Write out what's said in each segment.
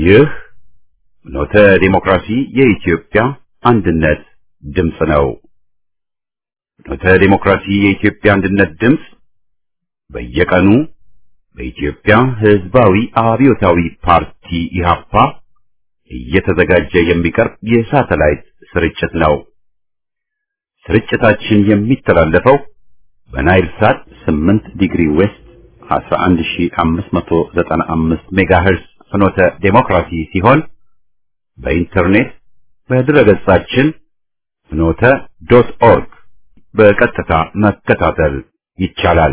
ይህ ኖተ ዲሞክራሲ የኢትዮጵያ አንድነት ድምፅ ነው። ኖተ ዲሞክራሲ የኢትዮጵያ አንድነት ድምፅ በየቀኑ በኢትዮጵያ ሕዝባዊ አብዮታዊ ፓርቲ ኢህአፓ እየተዘጋጀ የሚቀርብ የሳተላይት ስርጭት ነው። ስርጭታችን የሚተላለፈው በናይል ሳት 8 ዲግሪ ዌስት 11595 ሜጋሄርዝ ፍኖተ ዴሞክራሲ ሲሆን በኢንተርኔት በድረገጻችን ፍኖተ ዶት ኦርግ በቀጥታ መከታተል ይቻላል።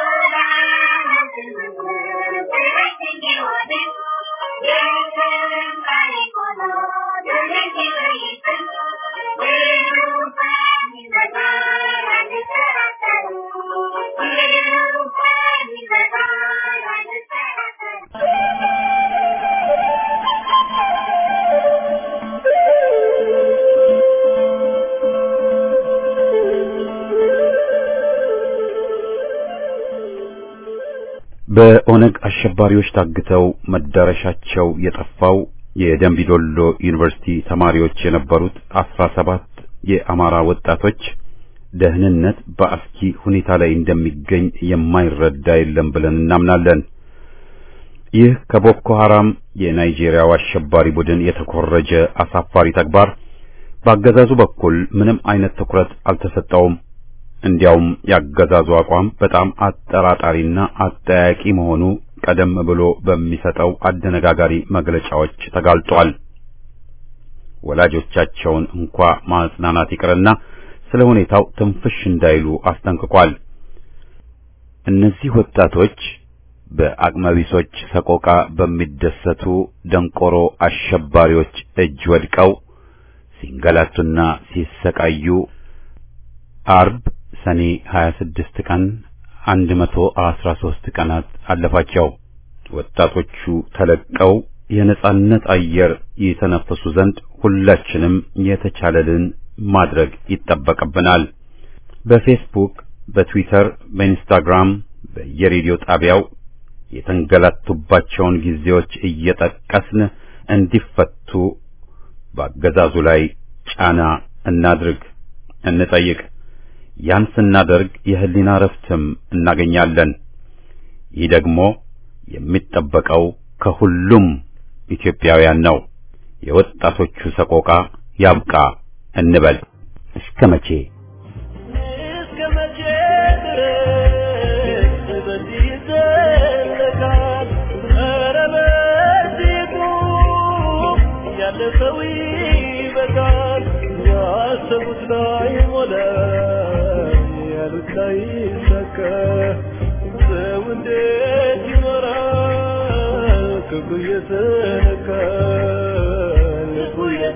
በኦነግ አሸባሪዎች ታግተው መዳረሻቸው የጠፋው የደንቢዶሎ ዩኒቨርሲቲ ተማሪዎች የነበሩት አስራ ሰባት የአማራ ወጣቶች ደህንነት በአስኪ ሁኔታ ላይ እንደሚገኝ የማይረዳ የለም ብለን እናምናለን። ይህ ከቦኮ ሐራም የናይጄሪያው አሸባሪ ቡድን የተኮረጀ አሳፋሪ ተግባር በአገዛዙ በኩል ምንም አይነት ትኩረት አልተሰጠውም። እንዲያውም ያገዛዙ አቋም በጣም አጠራጣሪና አጠያቂ መሆኑ ቀደም ብሎ በሚሰጠው አደነጋጋሪ መግለጫዎች ተጋልጧል። ወላጆቻቸውን እንኳ ማጽናናት ይቅርና ስለ ሁኔታው ትንፍሽ እንዳይሉ አስጠንቅቋል። እነዚህ ወጣቶች በአቅመቢሶች ሰቆቃ በሚደሰቱ ደንቆሮ አሸባሪዎች እጅ ወድቀው ሲንገላቱና ሲሰቃዩ አርብ ሰኔ 26 ቀን 113 ቀናት አለፋቸው። ወጣቶቹ ተለቀው የነጻነት አየር የተነፈሱ ዘንድ ሁላችንም የተቻለልን ማድረግ ይጠበቅብናል። በፌስቡክ፣ በትዊተር፣ በኢንስታግራም፣ በየሬዲዮ ጣቢያው የተንገላቱባቸውን ጊዜዎች እየጠቀስን እንዲፈቱ በአገዛዙ ላይ ጫና እናድርግ፣ እንጠይቅ። ያን ስናደርግ የህሊና ረፍትም እናገኛለን። ይህ ደግሞ የሚጠበቀው ከሁሉም ኢትዮጵያውያን ነው። የወጣቶቹ ሰቆቃ ያብቃ እንበል። እስከ መቼ እስከ መቼ ድረስ በዚህ ይዘለቃል? ኧረ በዚህ ቁም፣ ያለፈው ይበቃል። ያሰቡት ላይ ሞላ፣ ያሉት ላይ ይሳካ። ሰው እንዴት ይኖራል? ክፉ እየተነካ ልቡ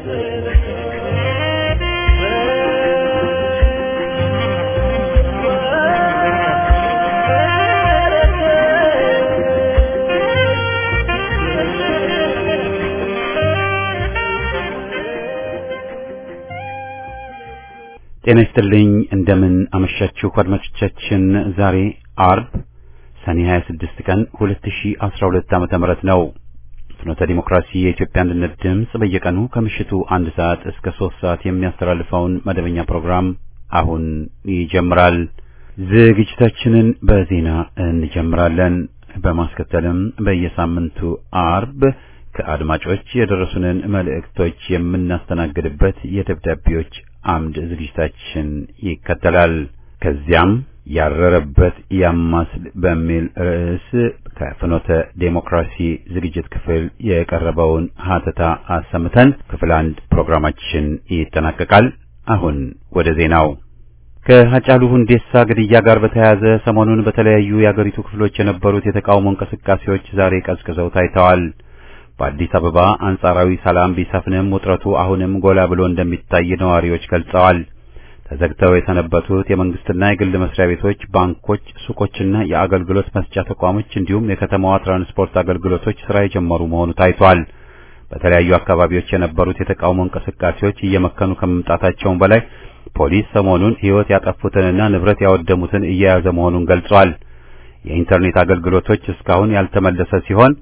ጤና ይስጥልኝ። እንደምን አመሻችሁ አድማጮቻችን። ዛሬ አርብ ሰኔ 26 ቀን 2012 ዓመተ ምህረት ነው። ፍኖተ ዲሞክራሲ የኢትዮጵያ አንድነት ድምፅ በየቀኑ ከምሽቱ አንድ ሰዓት እስከ ሶስት ሰዓት የሚያስተላልፈውን መደበኛ ፕሮግራም አሁን ይጀምራል። ዝግጅታችንን በዜና እንጀምራለን። በማስከተልም በየሳምንቱ አርብ ከአድማጮች የደረሱንን መልእክቶች የምናስተናግድበት የደብዳቤዎች አምድ ዝግጅታችን ይከተላል። ከዚያም ያረረበት ያማስል በሚል ርዕስ ከፍኖተ ዴሞክራሲ ዝግጅት ክፍል የቀረበውን ሀተታ አሰምተን ክፍል አንድ ፕሮግራማችን ይጠናቀቃል። አሁን ወደ ዜናው። ከሀጫሉ ሁንዴሳ ግድያ ጋር በተያያዘ ሰሞኑን በተለያዩ የአገሪቱ ክፍሎች የነበሩት የተቃውሞ እንቅስቃሴዎች ዛሬ ቀዝቅዘው ታይተዋል። በአዲስ አበባ አንጻራዊ ሰላም ቢሰፍንም ውጥረቱ አሁንም ጎላ ብሎ እንደሚታይ ነዋሪዎች ገልጸዋል። ተዘግተው የሰነበቱት የመንግስትና የግል መስሪያ ቤቶች፣ ባንኮች፣ ሱቆችና የአገልግሎት መስጫ ተቋሞች እንዲሁም የከተማዋ ትራንስፖርት አገልግሎቶች ስራ የጀመሩ መሆኑ ታይቷል። በተለያዩ አካባቢዎች የነበሩት የተቃውሞ እንቅስቃሴዎች እየመከኑ ከመምጣታቸውም በላይ ፖሊስ ሰሞኑን ሕይወት ያጠፉትንና ንብረት ያወደሙትን እየያዘ መሆኑን ገልጿል። የኢንተርኔት አገልግሎቶች እስካሁን ያልተመለሰ ሲሆን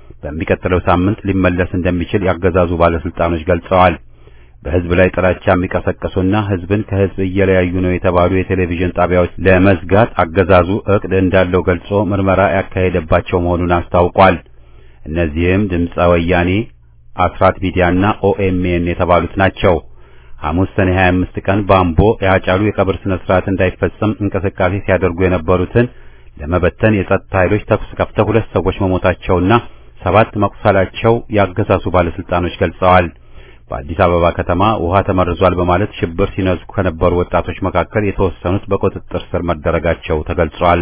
በሚቀጥለው ሳምንት ሊመለስ እንደሚችል ያገዛዙ ባለስልጣኖች ገልጸዋል። በህዝብ ላይ ጥላቻ የሚቀሰቅሱና ህዝብን ከህዝብ እየለያዩ ነው የተባሉ የቴሌቪዥን ጣቢያዎች ለመዝጋት አገዛዙ እቅድ እንዳለው ገልጾ ምርመራ ያካሄደባቸው መሆኑን አስታውቋል። እነዚህም ድምፀ ወያኔ፣ አስራት ሚዲያና ኦኤምኤን የተባሉት ናቸው። ሐሙስ ሰኔ 25 ቀን በአምቦ የአጫሉ የቀብር ስነ ስርዓት እንዳይፈጸም እንቅስቃሴ ሲያደርጉ የነበሩትን ለመበተን የጸጥታ ኃይሎች ተኩስ ከፍተው ሁለት ሰዎች መሞታቸውና ሰባት መቁሰላቸው ያገዛዙ ባለስልጣኖች ገልጸዋል። በአዲስ አበባ ከተማ ውሃ ተመርዟል በማለት ሽብር ሲነዙ ከነበሩ ወጣቶች መካከል የተወሰኑት በቁጥጥር ስር መደረጋቸው ተገልጿል።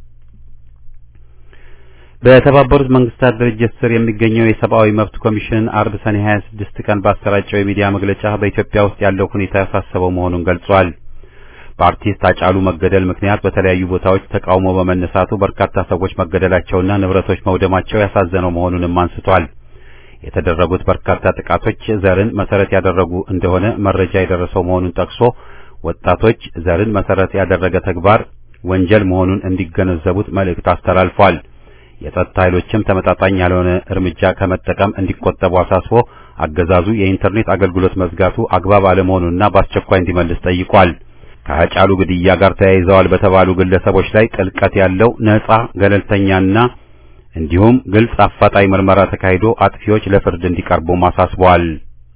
በተባበሩት መንግስታት ድርጅት ስር የሚገኘው የሰብአዊ መብት ኮሚሽን አርብ ሰኔ 26 ቀን ባሰራጨው የሚዲያ መግለጫ በኢትዮጵያ ውስጥ ያለው ሁኔታ ያሳሰበው መሆኑን ገልጿል። በአርቲስት አጫሉ መገደል ምክንያት በተለያዩ ቦታዎች ተቃውሞ በመነሳቱ በርካታ ሰዎች መገደላቸውና ንብረቶች መውደማቸው ያሳዘነው መሆኑንም አንስቷል። የተደረጉት በርካታ ጥቃቶች ዘርን መሰረት ያደረጉ እንደሆነ መረጃ የደረሰው መሆኑን ጠቅሶ ወጣቶች ዘርን መሰረት ያደረገ ተግባር ወንጀል መሆኑን እንዲገነዘቡት መልእክት አስተላልፏል። የጸጥታ ኃይሎችም ተመጣጣኝ ያልሆነ እርምጃ ከመጠቀም እንዲቆጠቡ አሳስቦ አገዛዙ የኢንተርኔት አገልግሎት መዝጋቱ አግባብ አለመሆኑንና በአስቸኳይ እንዲመልስ ጠይቋል። ከአጫሉ ግድያ ጋር ተያይዘዋል በተባሉ ግለሰቦች ላይ ጥልቀት ያለው ነጻ ገለልተኛና እንዲሁም ግልጽ አፋጣኝ ምርመራ ተካሂዶ አጥፊዎች ለፍርድ እንዲቀርቡም አሳስበዋል።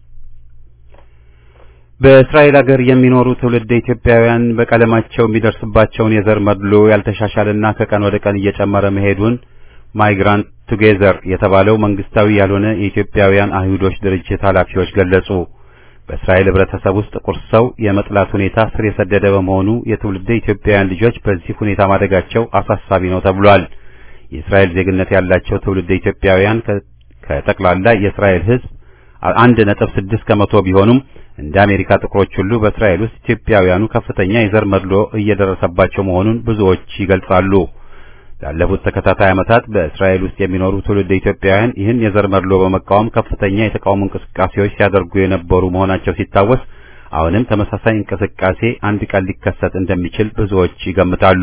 በእስራኤል ሀገር የሚኖሩ ትውልድ ኢትዮጵያውያን በቀለማቸው የሚደርስባቸውን የዘር መድሎ ያልተሻሻለና ከቀን ወደ ቀን እየጨመረ መሄዱን ማይግራንት ቱጌዘር የተባለው መንግስታዊ ያልሆነ የኢትዮጵያውያን አይሁዶች ድርጅት ኃላፊዎች ገለጹ። በእስራኤል ህብረተሰብ ውስጥ ጥቁር ሰው የመጥላት ሁኔታ ስር የሰደደ በመሆኑ የትውልደ ኢትዮጵያውያን ልጆች በዚህ ሁኔታ ማደጋቸው አሳሳቢ ነው ተብሏል። የእስራኤል ዜግነት ያላቸው ትውልደ ኢትዮጵያውያን ከጠቅላላ የእስራኤል ህዝብ አንድ ነጥብ ስድስት ከመቶ ቢሆኑም እንደ አሜሪካ ጥቁሮች ሁሉ በእስራኤል ውስጥ ኢትዮጵያውያኑ ከፍተኛ የዘር መድሎ እየደረሰባቸው መሆኑን ብዙዎች ይገልጻሉ። ላለፉት ተከታታይ ዓመታት በእስራኤል ውስጥ የሚኖሩ ትውልደ ኢትዮጵያውያን ይህን የዘር መድሎ በመቃወም ከፍተኛ የተቃውሞ እንቅስቃሴዎች ሲያደርጉ የነበሩ መሆናቸው ሲታወስ አሁንም ተመሳሳይ እንቅስቃሴ አንድ ቀን ሊከሰት እንደሚችል ብዙዎች ይገምታሉ።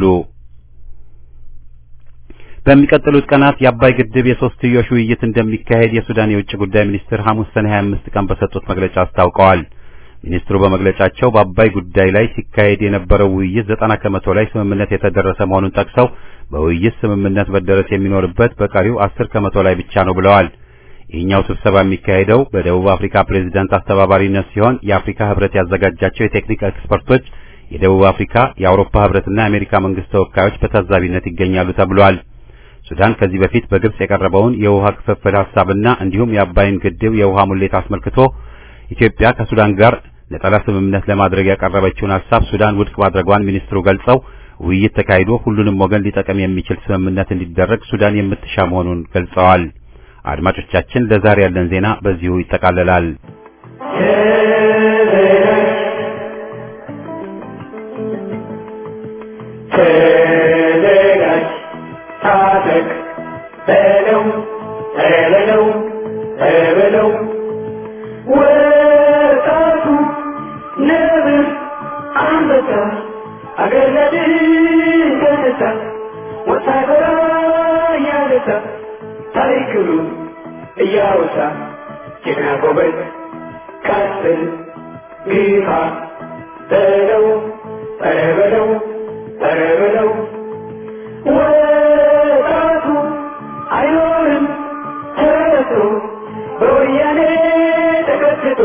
በሚቀጥሉት ቀናት የአባይ ግድብ የሶስትዮሽ ውይይት እንደሚካሄድ የሱዳን የውጭ ጉዳይ ሚኒስትር ሐሙስ ሰኔ 25 ቀን በሰጡት መግለጫ አስታውቀዋል። ሚኒስትሩ በመግለጫቸው በአባይ ጉዳይ ላይ ሲካሄድ የነበረው ውይይት ዘጠና ከመቶ ላይ ስምምነት የተደረሰ መሆኑን ጠቅሰው በውይይት ስምምነት መደረስ የሚኖርበት በቀሪው አስር ከመቶ ላይ ብቻ ነው ብለዋል። ይህኛው ስብሰባ የሚካሄደው በደቡብ አፍሪካ ፕሬዝዳንት አስተባባሪነት ሲሆን የአፍሪካ ህብረት ያዘጋጃቸው የቴክኒክ ኤክስፐርቶች፣ የደቡብ አፍሪካ፣ የአውሮፓ ህብረትና የአሜሪካ መንግስት ተወካዮች በታዛቢነት ይገኛሉ ተብሏል። ሱዳን ከዚህ በፊት በግብጽ የቀረበውን የውሃ ክፍፍል ሐሳብና እንዲሁም የአባይን ግድብ የውሃ ሙሌት አስመልክቶ ኢትዮጵያ ከሱዳን ጋር ነጠላ ስምምነት ለማድረግ ያቀረበችውን ሐሳብ ሱዳን ውድቅ ማድረጓን ሚኒስትሩ ገልጸው ውይይት ተካሂዶ ሁሉንም ወገን ሊጠቅም የሚችል ስምምነት እንዲደረግ ሱዳን የምትሻ መሆኑን ገልጸዋል። አድማጮቻችን፣ ለዛሬ ያለን ዜና በዚሁ ይጠቃለላል። ተዘጋጅ፣ ታጠቅ፣ በለው በለው በለው ወጣቱ ነብር አንበሳ አገር ለድል ተነሳ ወታደራ እያነሳ ታሪክሉ እያወሳ ጀግና ጎበዝ ቀጥል ግፋ በለው ኧረ በለው ኧረ በለው ወጣቱ አይኖርም ተረቶ በወያኔ ተቀጥቶ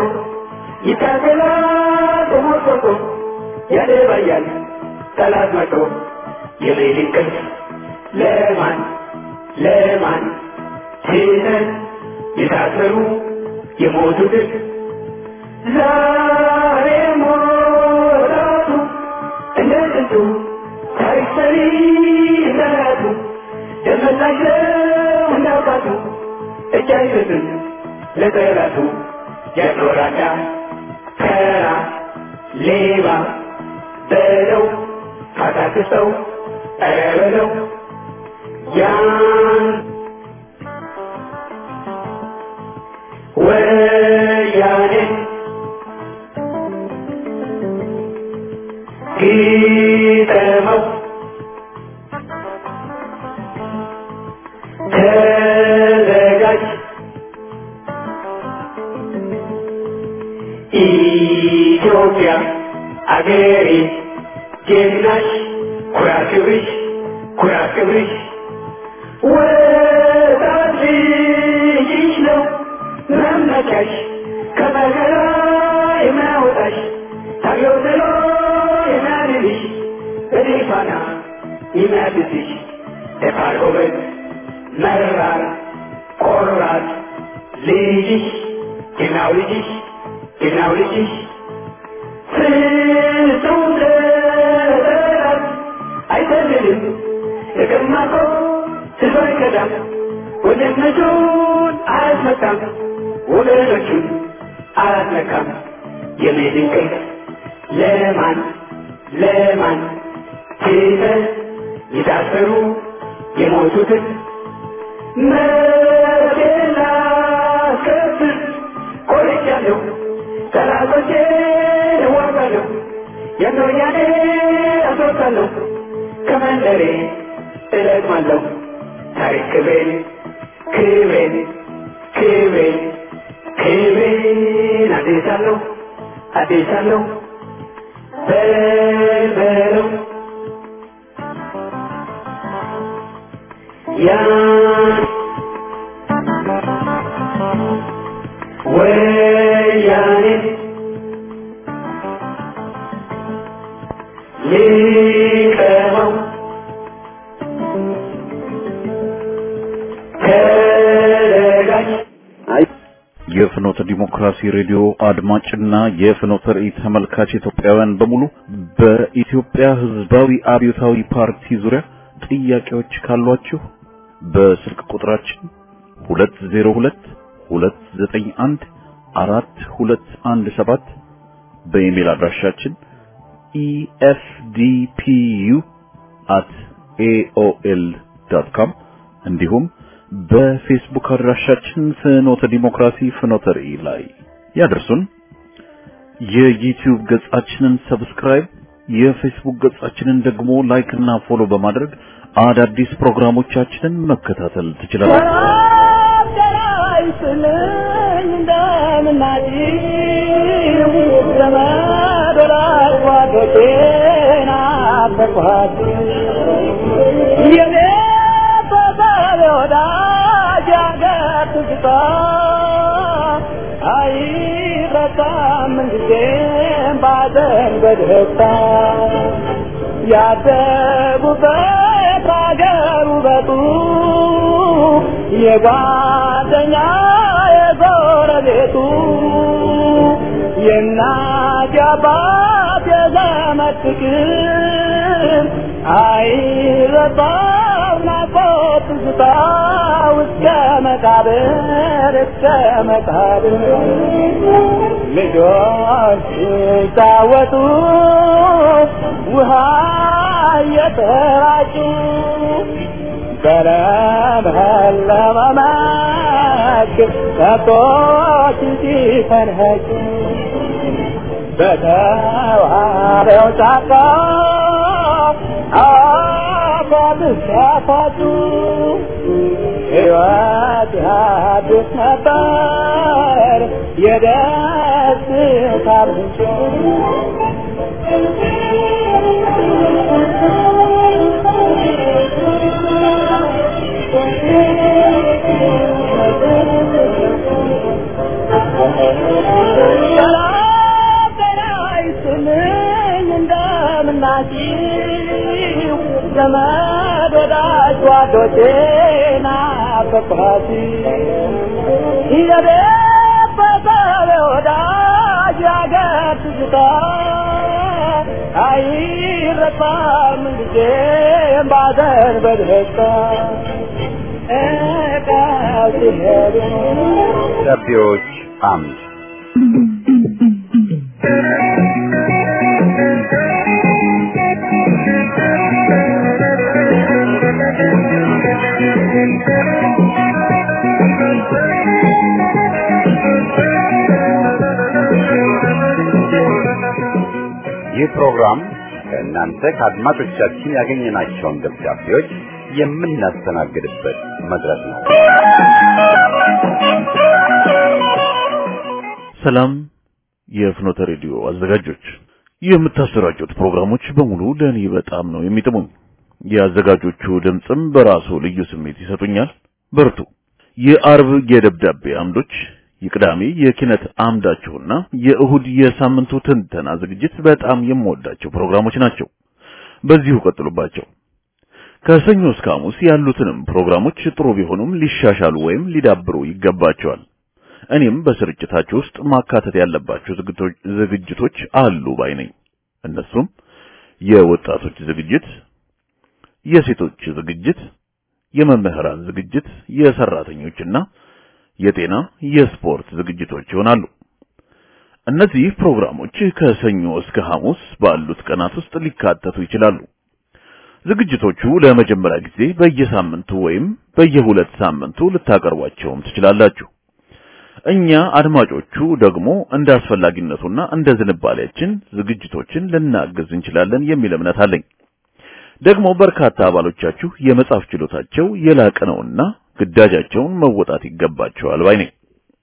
ይታገላል ተሞርቆቶ ያደባያል ጠላት መቶ የሌሊት ቅልፍ ለማን ለማን ትተን የታሰሩ የሞቱትን ዛሬ ሞራቱ እንደ ጥንቱ ታሪክ ሰሪ እንደራቱ ደመላሸው እንዳውቃቱ እጅ አይሰጥም ለጠላቱ ያኖራዳ ከራ ሌባ በለው ካታክሰው ኧረ በለው ያን ወያኔ ግጠመው ተዘጋጅ ኢትዮጵያ አገሬ ጀግናሽ ኩራት ክብርሽ ኩራት ክብርሽ ወጣት ልጅሽ ነው መመኪያሽ ከመከራ የሚያወጣሽ ታገው ጥሎ የሚያድንሽ በድል ፋና የሚያድስሽ ደፋር ጎበዝ መራር ቆራጥ ልጅሽ ጀግናው ልጅሽ ጀግናው ልጅሽ ፍጹም ለጠላት አይሰልልም የቀማቆ ስቶ አይከዳም ወንድነቱን አያስመታም ወገኖቹን አላስነካም የሜድንቅል ለማን ለማን ትተህ የታሰሩ የሞቱትን መብቴን ላስከብር ቆርጫለሁ ጠላቶቼን እዋጋለሁ የኖያኔ አስወጣለሁ ከመንደሬ እለቅማለሁ ታሪክ ክብሬን ክብሬን ክብሬን ክብሬን አዴሳለሁ አዴሳለሁ በልበለው ያን ወያኔ ሊቀመው ተደጋጅ የፍኖተ ዲሞክራሲ ሬዲዮ አድማጭና የፍኖተ ራእይ ተመልካች ኢትዮጵያውያን በሙሉ በኢትዮጵያ ሕዝባዊ አብዮታዊ ፓርቲ ዙሪያ ጥያቄዎች ካሏችሁ በስልክ ቁጥራችን 202 291 4217 በኢሜል አድራሻችን efdpu@aol.com እንዲሁም በፌስቡክ አድራሻችን ፍኖተ ዲሞክራሲ ፍኖተ ራእይ ላይ ያደርሱን። የዩቲዩብ ገጻችንን ሰብስክራይብ፣ የፌስቡክ ገጻችንን ደግሞ ላይክ እና ፎሎ በማድረግ አዳዲስ ፕሮግራሞቻችንን መከታተል ትችላላችሁ። ያደጉበት አገር ውበቱ የጓደኛ የጎረቤቱ የእናት የአባት የዘመድ ፍቅር አይረሳም ናፍቆት ትዝታ እስከ መቃብር እስከ መቃብር ልጆች ሲጫወቱ ውሃ እየተራጩ በለመለመ መስክ ከብቶች ሲፈንኸጩ በተዋበው ጫካ አፏት ሲያፋጩ ሕይወት ያድስ ነበር የደስታ ምንጭ ዘመድ ወዳጅ ጓዶቼ ናፈቅኋት የቤት በሰብ ወዳጅ ያገር ትዝታ አይረሳም ጊዜም ባዘን በደስታ እቃው ሲሄዱ ደብዳቤዎች አምድ ይህ ፕሮግራም ከእናንተ ከአድማጮቻችን ያገኘናቸውን ደብዳቤዎች የምናስተናግድበት መድረክ ነው። ሰላም የፍኖተ ሬዲዮ አዘጋጆች የምታሰራጩት ፕሮግራሞች በሙሉ ለእኔ በጣም ነው የሚጥሙኝ። የአዘጋጆቹ ድምፅም በራሱ ልዩ ስሜት ይሰጡኛል። በርቱ። የአርብ የደብዳቤ አምዶች፣ የቅዳሜ የኪነት አምዳችሁና የእሁድ የሳምንቱ ትንተና ዝግጅት በጣም የምወዳቸው ፕሮግራሞች ናቸው። በዚሁ ቀጥሉባቸው። ከሰኞ እስከ ሐሙስ ያሉትንም ፕሮግራሞች ጥሩ ቢሆኑም ሊሻሻሉ ወይም ሊዳብሩ ይገባቸዋል። እኔም በስርጭታችሁ ውስጥ ማካተት ያለባቸው ዝግጅቶች አሉ ባይ ነኝ። እነሱም የወጣቶች ዝግጅት፣ የሴቶች ዝግጅት፣ የመምህራን ዝግጅት፣ የሰራተኞችና የጤና የስፖርት ዝግጅቶች ይሆናሉ። እነዚህ ፕሮግራሞች ከሰኞ እስከ ሐሙስ ባሉት ቀናት ውስጥ ሊካተቱ ይችላሉ። ዝግጅቶቹ ለመጀመሪያ ጊዜ በየሳምንቱ ወይም በየሁለት ሳምንቱ ልታቀርቧቸውም ትችላላችሁ። እኛ አድማጮቹ ደግሞ እንደ አስፈላጊነቱና እንደ ዝንባሌያችን ዝግጅቶችን ልናግዝ እንችላለን የሚል እምነት አለኝ። ደግሞ በርካታ አባሎቻችሁ የመጻፍ ችሎታቸው የላቀ ነውና ግዳጃቸውን መወጣት ይገባቸዋል ባይ ነኝ።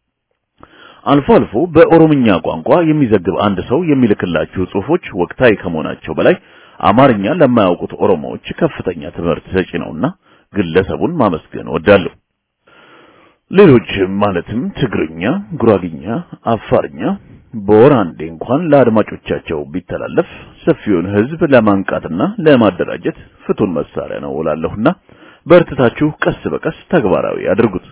አልፎ አልፎ በኦሮምኛ ቋንቋ የሚዘግብ አንድ ሰው የሚልክላችሁ ጽሑፎች ወቅታዊ ከመሆናቸው በላይ አማርኛ ለማያውቁት ኦሮሞዎች ከፍተኛ ትምህርት ሰጪ ነውና ግለሰቡን ማመስገን እወዳለሁ። ሌሎች ማለትም ትግርኛ፣ ጉራግኛ፣ አፋርኛ በወር አንዴ እንኳን ለአድማጮቻቸው ቢተላለፍ ሰፊውን ሕዝብ ለማንቃትና ለማደራጀት ፍቱን መሳሪያ ነው እላለሁና በርትታችሁ ቀስ በቀስ ተግባራዊ አድርጉት።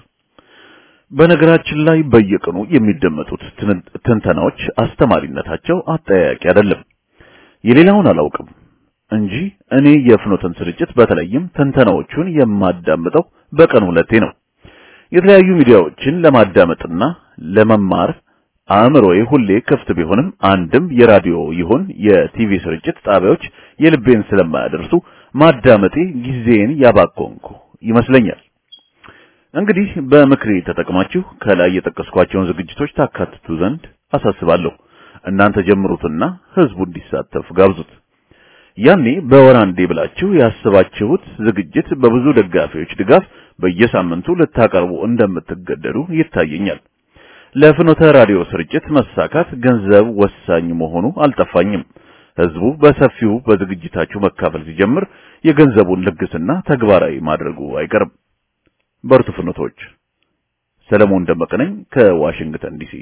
በነገራችን ላይ በየቀኑ የሚደመጡት ትንተናዎች አስተማሪነታቸው አጠያያቂ አይደለም። የሌላውን አላውቅም እንጂ እኔ የፍኖተን ስርጭት በተለይም ትንተናዎቹን የማዳምጠው በቀን ሁለቴ ነው። የተለያዩ ሚዲያዎችን ለማዳመጥና ለመማር አእምሮዬ ሁሌ ክፍት ቢሆንም አንድም የራዲዮ ይሁን የቲቪ ስርጭት ጣቢያዎች የልቤን ስለማያደርሱ ማዳመጤ ጊዜን ያባኮንኩ ይመስለኛል። እንግዲህ በምክሬ ተጠቅማችሁ ከላይ የጠቀስኳቸውን ዝግጅቶች ታካትቱ ዘንድ አሳስባለሁ። እናንተ ጀምሩትና ህዝቡ እንዲሳተፍ ጋብዙት። ያኔ በወር አንዴ ብላችሁ ያስባችሁት ዝግጅት በብዙ ደጋፊዎች ድጋፍ በየሳምንቱ ልታቀርቡ እንደምትገደዱ ይታየኛል። ለፍኖተ ራዲዮ ስርጭት መሳካት ገንዘብ ወሳኝ መሆኑ አልጠፋኝም። ህዝቡ በሰፊው በዝግጅታችሁ መካፈል ሲጀምር የገንዘቡን ልግስና ተግባራዊ ማድረጉ አይቀርም። በርቱ ፍኖቶች። ሰለሞን ደመቀ ነኝ ከዋሽንግተን ዲሲ።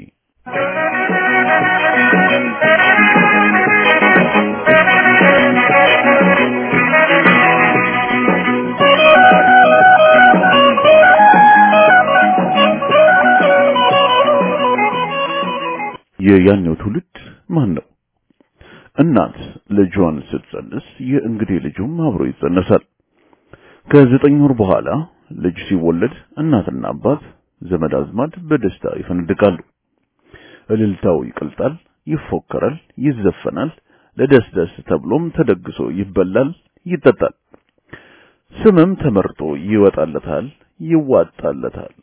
የያኔው ትውልድ ማን ነው? እናት ልጇን ስትጸንስ የእንግዴ ልጁም አብሮ ይጸነሳል። ከዘጠኝ ወር በኋላ ልጅ ሲወለድ እናትና አባት ዘመድ አዝማድ በደስታ ይፈነድቃሉ። እልልታው ይቀልጣል፣ ይፎከራል፣ ይዘፈናል። ለደስደስ ተብሎም ተደግሶ ይበላል፣ ይጠጣል። ስምም ተመርጦ ይወጣለታል፣ ይዋጣለታል።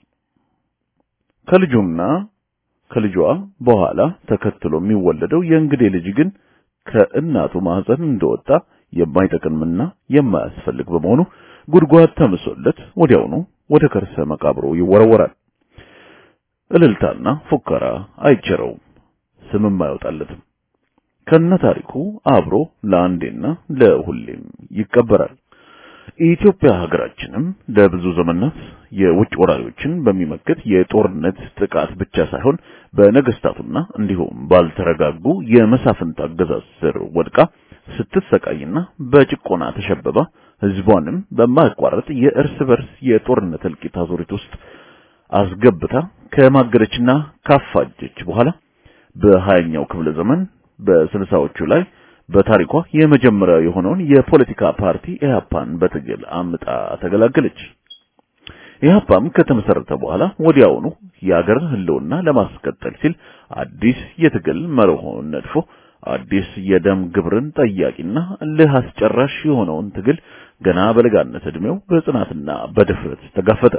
ከልጁና ከልጇ በኋላ ተከትሎ የሚወለደው የእንግዴ ልጅ ግን ከእናቱ ማህፀን እንደወጣ የማይጠቅምና የማያስፈልግ በመሆኑ ጉድጓድ ተምሶለት ወዲያውኑ ወደ ከርሰ መቃብሩ ይወረወራል። እልልታና ፉከራ አይቸረውም፣ ስምም አይወጣለትም። ከነ ታሪኩ አብሮ ለአንዴና ለሁሌም ይቀበራል። ኢትዮጵያ ሀገራችንም ለብዙ ዘመናት የውጭ ወራሪዎችን በሚመክት የጦርነት ጥቃት ብቻ ሳይሆን በነገስታቱና እንዲሁም ባልተረጋጉ የመሳፍንት አገዛዝ ስር ወድቃ ስትሰቃይና በጭቆና ተሸብባ ህዝቧንም በማያቋርጥ የእርስ በርስ የጦርነት እልቂት አዙሪት ውስጥ አስገብታ ከማገደችና ካፋጀች በኋላ በሀያኛው ክፍለ ዘመን በስልሳዎቹ ላይ በታሪኳ የመጀመሪያው የሆነውን የፖለቲካ ፓርቲ ኢህአፓን በትግል አምጣ ተገላገለች። ኢህአፓም ከተመሰረተ በኋላ ወዲያውኑ የአገርን ህልውና ለማስቀጠል ሲል አዲስ የትግል መርሆን ነድፎ አዲስ የደም ግብርን ጠያቂና እልህ አስጨራሽ የሆነውን ትግል ገና በለጋነት ዕድሜው በጽናትና በድፍረት ተጋፈጠ።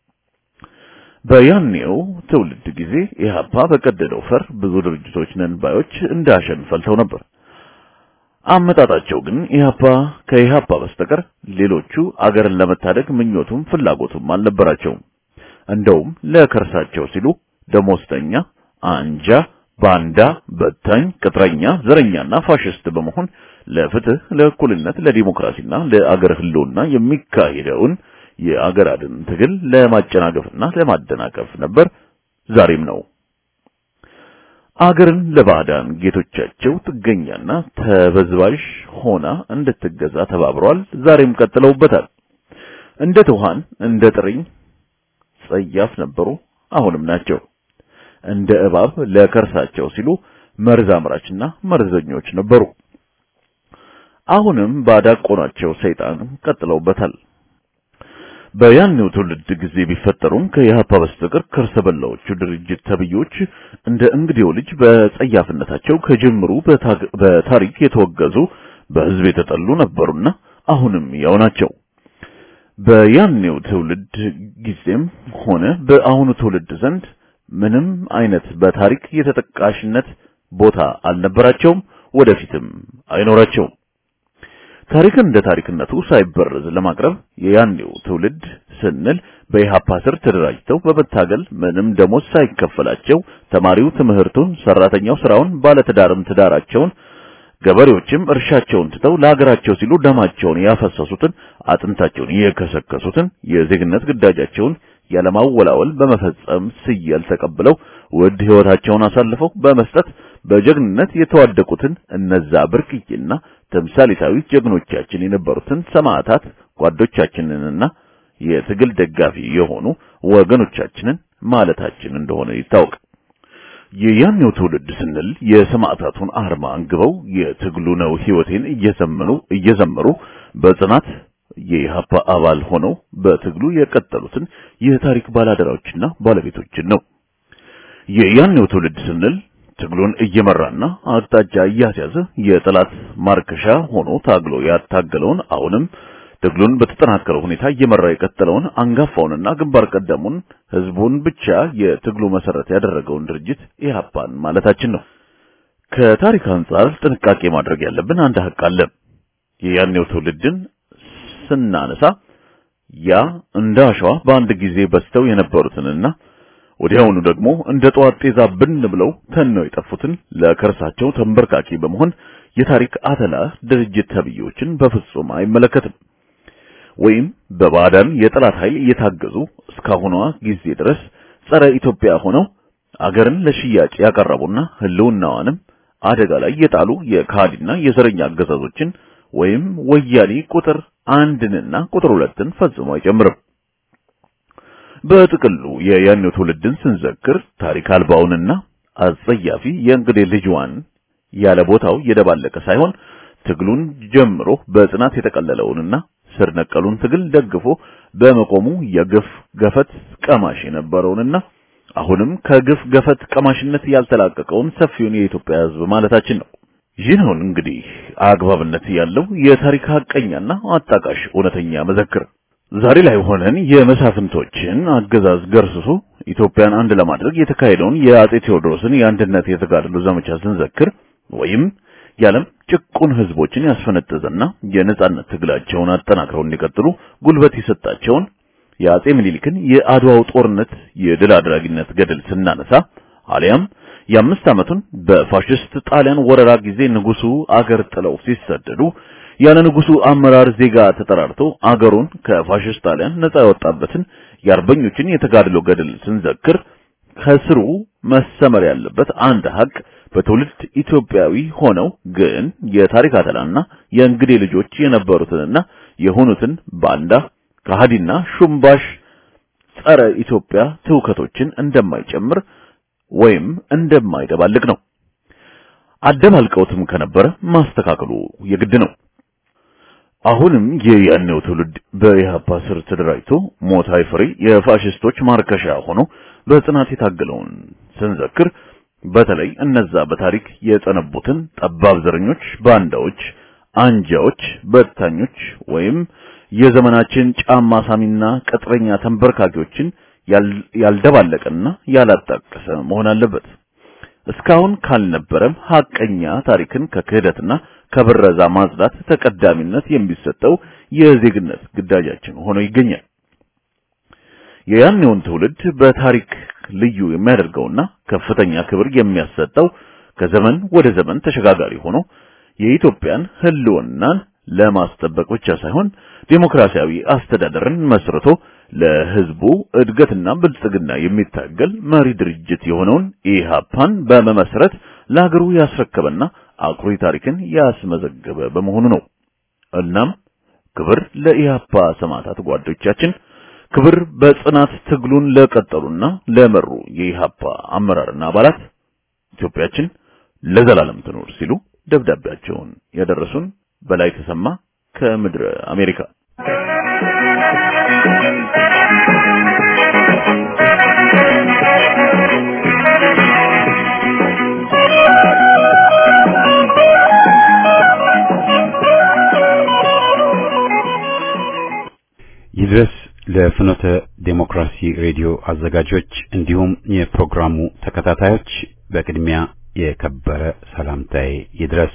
በያኔው ትውልድ ጊዜ ኢህአፓ በቀደደው ፈር ብዙ ድርጅቶች ነን ባዮች እንዳሸን ፈልተው ነበር። አመጣጣቸው ግን ኢህአፓ ከኢህአፓ በስተቀር ሌሎቹ አገርን ለመታደግ ምኞቱም ፍላጎቱም አልነበራቸውም። እንደውም ለከርሳቸው ሲሉ ደሞዝተኛ፣ አንጃ፣ ባንዳ፣ በታኝ፣ ቅጥረኛ፣ ዘረኛና ፋሽስት በመሆን ለፍትህ፣ ለእኩልነት፣ ለዲሞክራሲና ለአገር ህልውና የሚካሄደውን የአገር አድን ትግል ለማጨናገፍና ለማደናቀፍ ነበር፣ ዛሬም ነው። አገርን ለባዕዳን ጌቶቻቸው ጥገኛና ተበዝባዥ ሆና እንድትገዛ ተባብረዋል። ዛሬም ቀጥለውበታል። እንደ ትኋን እንደ ጥርኝ ጸያፍ ነበሩ፣ አሁንም ናቸው። እንደ እባብ ለከርሳቸው ሲሉ መርዝ አምራችና መርዘኞች ነበሩ። አሁንም ባዳቆናቸው ሰይጣን ቀጥለውበታል። በያኔው ትውልድ ጊዜ ቢፈጠሩም ከኢህአፓ በስተቀር ከርሰ በላዎቹ ድርጅት ተብዮች እንደ እንግዲው ልጅ በጸያፍነታቸው ከጅምሩ በታሪክ የተወገዙ በህዝብ የተጠሉ ነበሩና አሁንም ያው ናቸው። በያኔው ትውልድ ጊዜም ሆነ በአሁኑ ትውልድ ዘንድ ምንም አይነት በታሪክ የተጠቃሽነት ቦታ አልነበራቸውም፣ ወደፊትም አይኖራቸውም። ታሪክን እንደ ታሪክነቱ ሳይበረዝ ለማቅረብ የያኔው ትውልድ ስንል በኢሃፓ ስር ተደራጅተው በመታገል ምንም ደሞዝ ሳይከፈላቸው ተማሪው ትምህርቱን፣ ሰራተኛው ስራውን፣ ባለትዳርም ትዳራቸውን፣ ገበሬዎችም እርሻቸውን ትተው ለሀገራቸው ሲሉ ደማቸውን ያፈሰሱትን፣ አጥንታቸውን የከሰከሱትን፣ የዜግነት ግዳጃቸውን ያለማወላወል በመፈጸም ስያል ተቀብለው ውድ ህይወታቸውን አሳልፈው በመስጠት በጀግንነት የተዋደቁትን እነዛ ብርቅዬና ተምሳሌታዊ ጀግኖቻችን የነበሩትን ሰማዕታት ጓዶቻችንንና የትግል ደጋፊ የሆኑ ወገኖቻችንን ማለታችን እንደሆነ ይታወቅ። የያኔው ትውልድ ስንል የሰማዕታቱን አርማ አንግበው የትግሉ ነው ህይወቴን እየዘመኑ እየዘመሩ በጽናት የኢህአፓ አባል ሆነው በትግሉ የቀጠሉትን የታሪክ ባላደራዎችና ባለቤቶችን ነው። የያኔው ትውልድ ስንል ትግሉን እየመራና አቅጣጫ እያስያዘ የጠላት ማርከሻ ሆኖ ታግሎ ያታገለውን አሁንም ትግሉን በተጠናከረ ሁኔታ እየመራ የቀጠለውን አንጋፋውንና ግንባር ቀደሙን ህዝቡን ብቻ የትግሉ መሰረት ያደረገውን ድርጅት ኢህአፓን ማለታችን ነው። ከታሪክ አንጻር ጥንቃቄ ማድረግ ያለብን አንድ ሀቅ አለ። የያኔው ትውልድን ስናነሳ ያ እንደ አሸዋ በአንድ ጊዜ በስተው የነበሩትንና ወዲያውኑ ደግሞ እንደ ጠዋት ጤዛ ብን ብለው ተነው የጠፉትን ለከርሳቸው ተንበርካኪ በመሆን የታሪክ አተላ ድርጅት ተብዮችን በፍጹም አይመለከትም። ወይም በባዕዳን የጠላት ኃይል እየታገዙ እስካሁኗ ጊዜ ድረስ ጸረ ኢትዮጵያ ሆነው አገርን ለሽያጭ ያቀረቡና ህልውናዋንም አደጋ ላይ የጣሉ የካሃዲና የዘረኛ አገዛዞችን ወይም ወያኔ ቁጥር አንድንና ቁጥር ሁለትን ፈጽሞ አይጨምርም። በጥቅሉ የያኔው ትውልድን ስንዘክር ታሪክ አልባውንና አጸያፊ የእንግዴ ልጅዋን ያለ ቦታው የደባለቀ ሳይሆን ትግሉን ጀምሮ በጽናት የተቀለለውንና ስር ነቀሉን ትግል ደግፎ በመቆሙ የግፍ ገፈት ቀማሽ የነበረውንና አሁንም ከግፍ ገፈት ቀማሽነት ያልተላቀቀውን ሰፊውን የኢትዮጵያ ሕዝብ ማለታችን ነው። ይህ ነው እንግዲህ አግባብነት ያለው የታሪክ ሐቀኛና አጣቃሽ እውነተኛ መዘክር። ዛሬ ላይ ሆነን የመሳፍንቶችን አገዛዝ ገርስሶ ኢትዮጵያን አንድ ለማድረግ የተካሄደውን የአጼ ቴዎድሮስን የአንድነት የተጋድሎ ዘመቻ ስንዘክር ወይም የዓለም ጭቁን ህዝቦችን ያስፈነጠዘና የነጻነት ትግላቸውን አጠናክረው እንዲቀጥሉ ጉልበት የሰጣቸውን የአጼ ምኒልክን የአድዋው ጦርነት የድል አድራጊነት ገድል ስናነሳ አሊያም የአምስት ዓመቱን በፋሽስት ጣሊያን ወረራ ጊዜ ንጉሱ አገር ጥለው ሲሰደዱ ያለ ንጉሱ አመራር ዜጋ ተጠራርቶ አገሩን ከፋሽስት ጣሊያን ነጻ ያወጣበትን የአርበኞችን የተጋድሎ ገድል ስንዘክር ከስሩ መሰመር ያለበት አንድ ሀቅ በትውልድ ኢትዮጵያዊ ሆነው ግን የታሪክ አተላና የእንግዴ ልጆች የነበሩትንና የሆኑትን ባንዳ ከሃዲና ሹምባሽ ጸረ ኢትዮጵያ ትውከቶችን እንደማይጨምር ወይም እንደማይደባልቅ ነው። አደባልቀውትም ከነበረ ማስተካከሉ የግድ ነው። አሁንም የያኔው ትውልድ በኢህአፓ ስር ተደራጅቶ ሞት አይፈሪ የፋሽስቶች ማርከሻ ሆኖ በጽናት የታገለውን ስንዘክር በተለይ እነዛ በታሪክ የጸነቡትን ጠባብ ዘረኞች፣ ባንዳዎች፣ አንጃዎች፣ በታኞች ወይም የዘመናችን ጫማ ሳሚና ቅጥረኛ ተንበርካኪዎችን ያልደባለቀና ያላጣቀሰ መሆን አለበት። እስካሁን ካልነበረም ሐቀኛ ታሪክን ከክህደትና ከብረዛ ማጽዳት ተቀዳሚነት የሚሰጠው የዜግነት ግዳጃችን ሆኖ ይገኛል። የያኔውን ትውልድ በታሪክ ልዩ የሚያደርገውና ከፍተኛ ክብር የሚያሰጠው ከዘመን ወደ ዘመን ተሸጋጋሪ ሆኖ የኢትዮጵያን ሕልውናን ለማስጠበቅ ብቻ ሳይሆን ዴሞክራሲያዊ አስተዳደርን መስርቶ ለሕዝቡ እድገትና ብልጽግና የሚታገል መሪ ድርጅት የሆነውን ኢሃፓን በመመስረት ለሀገሩ ያስረከበና አኩሪ ታሪክን ያስመዘገበ በመሆኑ ነው። እናም ክብር ለኢሃፓ ሰማዕታት ጓዶቻችን፣ ክብር በጽናት ትግሉን ለቀጠሉና ለመሩ የኢሃፓ አመራርና አባላት ኢትዮጵያችን ለዘላለም ትኖር ሲሉ ደብዳቤያቸውን ያደረሱን በላይ ተሰማ ከምድረ አሜሪካ። ይድረስ ለፍኖተ ዴሞክራሲ ሬዲዮ አዘጋጆች እንዲሁም የፕሮግራሙ ተከታታዮች በቅድሚያ የከበረ ሰላምታዬ ይድረስ።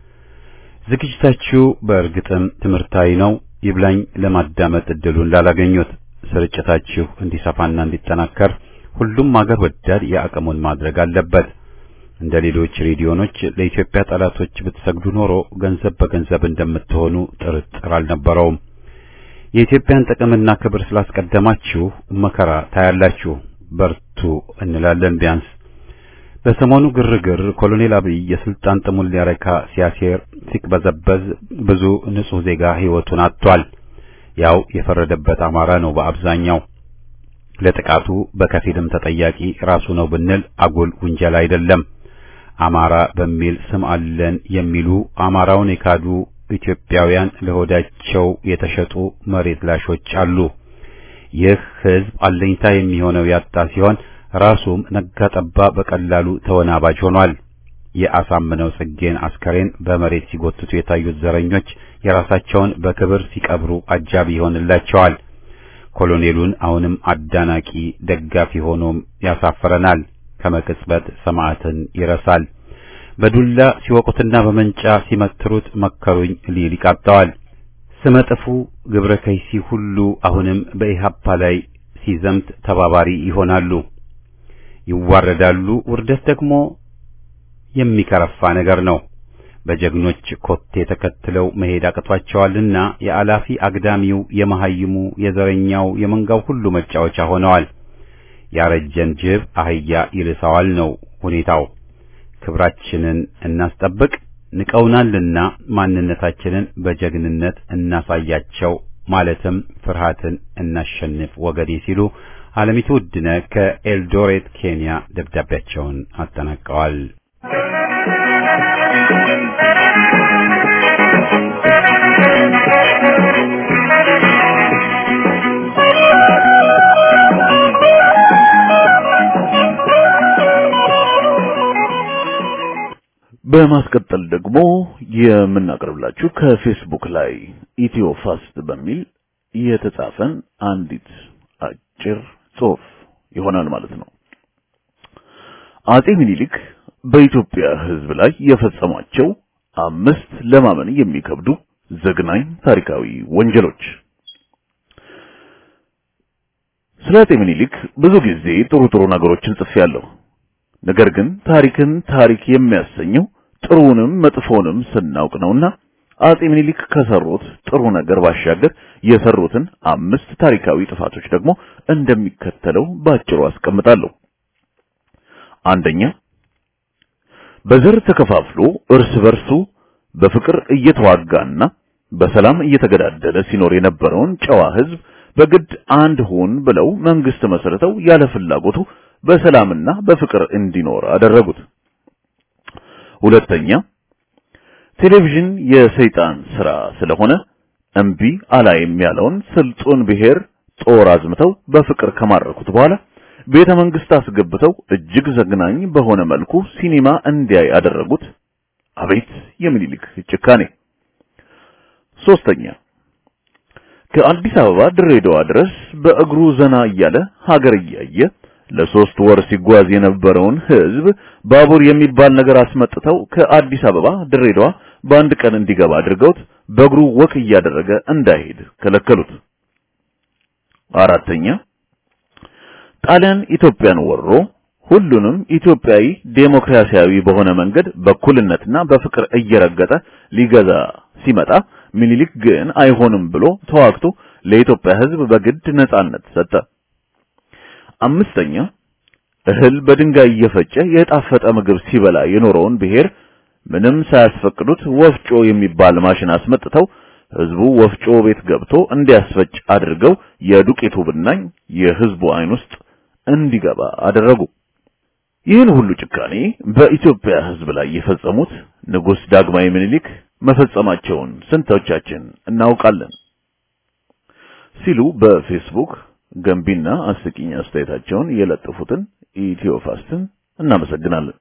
ዝግጅታችሁ በእርግጥም ትምህርታዊ ነው። ይብላኝ ለማዳመጥ እድሉን ላላገኙት ስርጭታችሁ እንዲሰፋና እንዲጠናከር ሁሉም አገር ወዳድ የአቅሙን ማድረግ አለበት። እንደ ሌሎች ሬዲዮኖች ለኢትዮጵያ ጠላቶች ብትሰግዱ ኖሮ ገንዘብ በገንዘብ እንደምትሆኑ ጥርጥር አልነበረውም። የኢትዮጵያን ጥቅምና ክብር ስላስቀደማችሁ መከራ ታያላችሁ። በርቱ እንላለን። ቢያንስ በሰሞኑ ግርግር ኮሎኔል አብይ የስልጣን ጥሙን ሊያረካ ሲያሴር ሲቅበዘበዝ ብዙ ንጹሕ ዜጋ ሕይወቱን አጥቷል። ያው የፈረደበት አማራ ነው በአብዛኛው። ለጥቃቱ በከፊልም ተጠያቂ ራሱ ነው ብንል አጉል ውንጀላ አይደለም። አማራ በሚል ስም አለን የሚሉ አማራውን የካዱ ኢትዮጵያውያን ለሆዳቸው የተሸጡ መሬት ላሾች አሉ። ይህ ሕዝብ አለኝታ የሚሆነው ያጣ ሲሆን ራሱም ነጋ ጠባ በቀላሉ ተወናባጅ ሆኗል። የአሳምነው ጽጌን አስከሬን በመሬት ሲጎትቱ የታዩት ዘረኞች የራሳቸውን በክብር ሲቀብሩ አጃቢ ይሆንላቸዋል። ኮሎኔሉን አሁንም አዳናቂ ደጋፊ ሆኖም ያሳፍረናል። ከመቅጽበት ሰማዕትን ይረሳል። በዱላ ሲወቁትና በመንጫ ሲመትሩት መከሩኝ ሊል ይቃጣዋል። ስመጥፉ ግብረ ከይሲ ሁሉ አሁንም በኢሃፓ ላይ ሲዘምት ተባባሪ ይሆናሉ፣ ይዋረዳሉ። ውርደት ደግሞ የሚከረፋ ነገር ነው። በጀግኖች ኮቴ ተከትለው መሄድ አቅቷቸዋልና የአላፊ አግዳሚው፣ የመሐይሙ፣ የዘረኛው፣ የመንጋው ሁሉ መጫወቻ ሆነዋል። ያረጀን ጅብ አህያ ይልሰዋል ነው ሁኔታው። ክብራችንን እናስጠብቅ፣ ንቀውናልና ማንነታችንን በጀግንነት እናሳያቸው፣ ማለትም ፍርሃትን እናሸንፍ ወገኔ ሲሉ አለሚቱ ውድነህ ከኤልዶሬት ኬንያ ደብዳቤያቸውን አጠናቀዋል። በማስቀጠል ደግሞ የምናቀርብላችሁ ከፌስቡክ ላይ ኢትዮ ፋስት በሚል የተጻፈን አንዲት አጭር ጽሑፍ ይሆናል ማለት ነው። አጼ ምኒልክ በኢትዮጵያ ሕዝብ ላይ የፈጸሟቸው አምስት ለማመን የሚከብዱ ዘግናኝ ታሪካዊ ወንጀሎች። ስለ አጼ ምኒልክ ብዙ ጊዜ ጥሩ ጥሩ ነገሮችን ጽፌያለሁ። ነገር ግን ታሪክን ታሪክ የሚያሰኘው ጥሩንም መጥፎንም ስናውቅ ነውና አጼ ምኒልክ ከሰሩት ጥሩ ነገር ባሻገር የሰሩትን አምስት ታሪካዊ ጥፋቶች ደግሞ እንደሚከተለው ባጭሩ አስቀምጣለሁ። አንደኛ፣ በዘር ተከፋፍሎ እርስ በርሱ በፍቅር እየተዋጋና በሰላም እየተገዳደለ ሲኖር የነበረውን ጨዋ ሕዝብ በግድ አንድ ሁን ብለው መንግስት መስርተው ያለ ፍላጎቱ በሰላምና በፍቅር እንዲኖር አደረጉት። ሁለተኛ ቴሌቪዥን የሰይጣን ስራ ስለሆነ እምቢ አላይም ያለውን ስልጡን ብሔር ጦር አዝምተው በፍቅር ከማረኩት በኋላ ቤተ መንግስት አስገብተው እጅግ ዘግናኝ በሆነ መልኩ ሲኒማ እንዲያይ አደረጉት። አቤት የምኒልክ ጭካኔ! ሶስተኛ ከአዲስ አበባ ድሬዳዋ ድረስ በእግሩ ዘና እያለ ሀገር እያየ ለሶስት ወር ሲጓዝ የነበረውን ህዝብ ባቡር የሚባል ነገር አስመጥተው ከአዲስ አበባ ድሬዳዋ በአንድ ቀን እንዲገባ አድርገውት በእግሩ ወክ እያደረገ እንዳይሄድ ከለከሉት። አራተኛ ጣሊያን ኢትዮጵያን ወሮ ሁሉንም ኢትዮጵያዊ ዴሞክራሲያዊ በሆነ መንገድ በኩልነትና በፍቅር እየረገጠ ሊገዛ ሲመጣ ሚኒሊክ ግን አይሆንም ብሎ ተዋግቶ ለኢትዮጵያ ሕዝብ በግድ ነጻነት ሰጠ። አምስተኛ እህል በድንጋይ እየፈጨ የጣፈጠ ምግብ ሲበላ የኖረውን ብሔር ምንም ሳያስፈቅዱት ወፍጮ የሚባል ማሽን አስመጥተው ህዝቡ ወፍጮ ቤት ገብቶ እንዲያስፈጭ አድርገው የዱቄቱ ብናኝ የህዝቡ አይን ውስጥ እንዲገባ አደረጉ። ይህን ሁሉ ጭካኔ በኢትዮጵያ ህዝብ ላይ የፈጸሙት ንጉሥ ዳግማዊ ምኒልክ መፈጸማቸውን ስንቶቻችን እናውቃለን? ሲሉ በፌስቡክ ገንቢና አስቂኝ አስተያየታቸውን የለጠፉትን ኢትዮፋስትን እናመሰግናለን።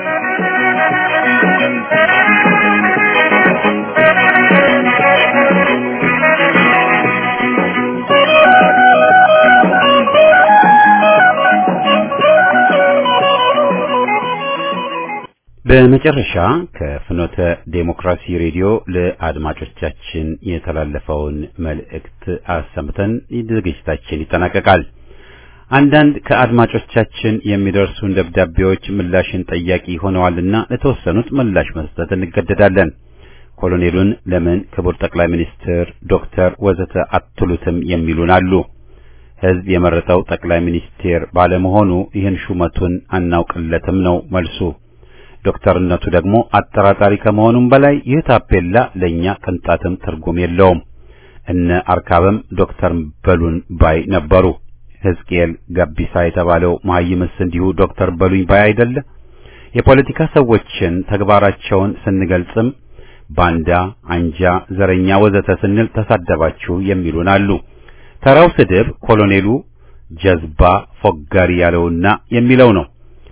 በመጨረሻ ከፍኖተ ዴሞክራሲ ሬዲዮ ለአድማጮቻችን የተላለፈውን መልእክት አሰምተን ዝግጅታችን ይጠናቀቃል። አንዳንድ ከአድማጮቻችን የሚደርሱን ደብዳቤዎች ምላሽን ጠያቂ ሆነዋልና ለተወሰኑት ምላሽ መስጠት እንገደዳለን። ኮሎኔሉን ለምን ክቡር ጠቅላይ ሚኒስትር፣ ዶክተር ወዘተ አትሉትም የሚሉን አሉ። ሕዝብ የመረጠው ጠቅላይ ሚኒስቴር ባለመሆኑ ይህን ሹመቱን አናውቅለትም ነው መልሱ። ዶክተርነቱ ደግሞ አጠራጣሪ ከመሆኑም በላይ ይህ ታፔላ ለኛ ቅንጣትም ትርጉም የለውም። እነ አርካብም ዶክተር በሉን ባይ ነበሩ። ሕዝቅኤል ገቢሳ የተባለው መሐይምስ እንዲሁ ዶክተር በሉኝ ባይ አይደለ? የፖለቲካ ሰዎችን ተግባራቸውን ስንገልጽም ባንዳ፣ አንጃ፣ ዘረኛ ወዘተ ስንል ተሳደባችሁ የሚሉን አሉ። ተራው ስድብ ኮሎኔሉ ጀዝባ ፎጋሪ ያለውና የሚለው ነው።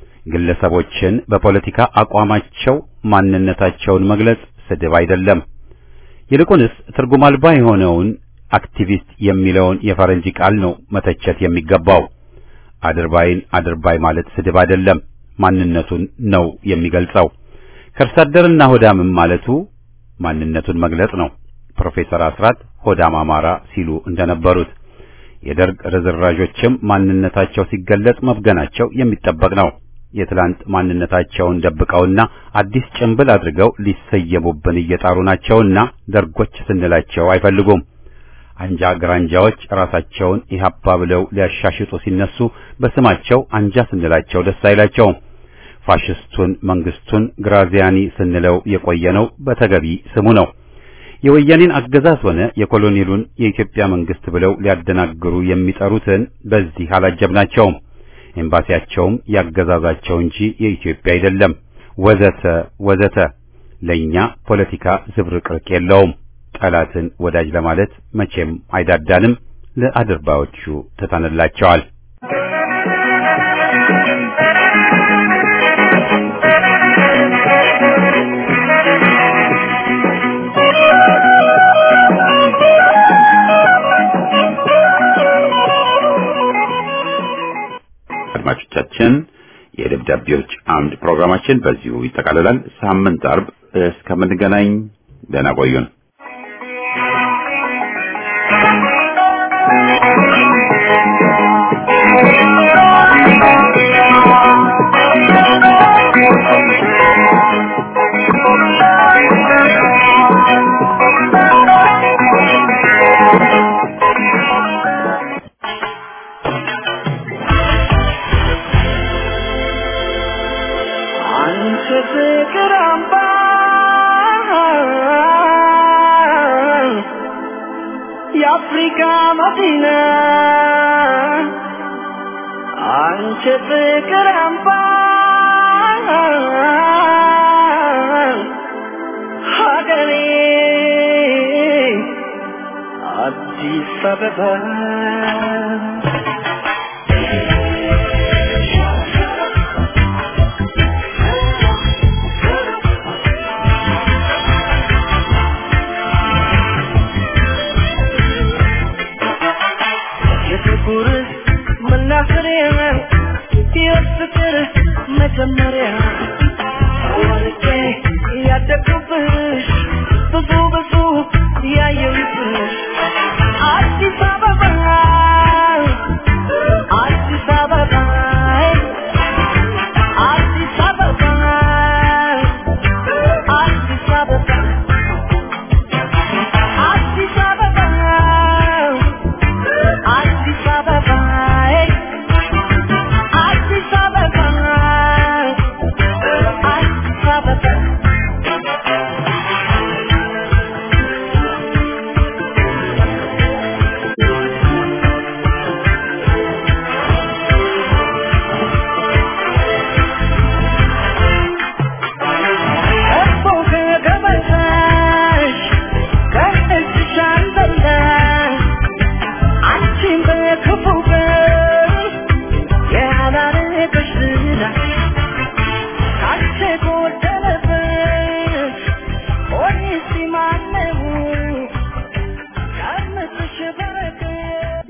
ግለሰቦችን በፖለቲካ አቋማቸው ማንነታቸውን መግለጽ ስድብ አይደለም። ይልቁንስ ትርጉም አልባ የሆነውን አክቲቪስት የሚለውን የፈረንጅ ቃል ነው መተቸት የሚገባው። አድርባይን አድርባይ ማለት ስድብ አይደለም፣ ማንነቱን ነው የሚገልጸው። ከርሳ አደርና ሆዳምም ማለቱ ማንነቱን መግለጽ ነው። ፕሮፌሰር አስራት ሆዳም አማራ ሲሉ እንደነበሩት የደርግ ርዝራዦችም ማንነታቸው ሲገለጽ መብገናቸው የሚጠበቅ ነው። የትላንት ማንነታቸውን ደብቀውና አዲስ ጭንብል አድርገው ሊሰየሙብን እየጣሩ ናቸውና ደርጎች ስንላቸው አይፈልጉም። አንጃ ግራንጃዎች ራሳቸውን ኢህአፓ ብለው ሊያሻሽጡ ሲነሱ በስማቸው አንጃ ስንላቸው ደስ አይላቸውም። ፋሽስቱን መንግስቱን ግራዚያኒ ስንለው የቆየነው በተገቢ ስሙ ነው። የወያኔን አገዛዝ ሆነ የኮሎኔሉን የኢትዮጵያ መንግስት ብለው ሊያደናግሩ የሚጠሩትን በዚህ አላጀብናቸውም። ኤምባሲያቸውም ያገዛዛቸው እንጂ የኢትዮጵያ አይደለም። ወዘተ ወዘተ። ለኛ ፖለቲካ ዝብርቅርቅ የለውም። ጠላትን ወዳጅ ለማለት መቼም አይዳዳንም። ለአድርባዮቹ ትተንላቸዋል። አድማጮቻችን የደብዳቤዎች አምድ ፕሮግራማችን በዚሁ ይጠቃልላል። ሳምንት አርብ እስከምንገናኝ ደህና ቆዩን። አንቺ ፍቅር አምባ የአፍሪካ መዲና አንቺ ፍቅር አምባ ሀገሬ አዲስ አበባ የፍቅር መናኸሪያ የፍቅር መጀመሪያ ወርቄ ያደግኩብሽ ብዙ ብዙ ያየሁብሽ አዲስ አበባ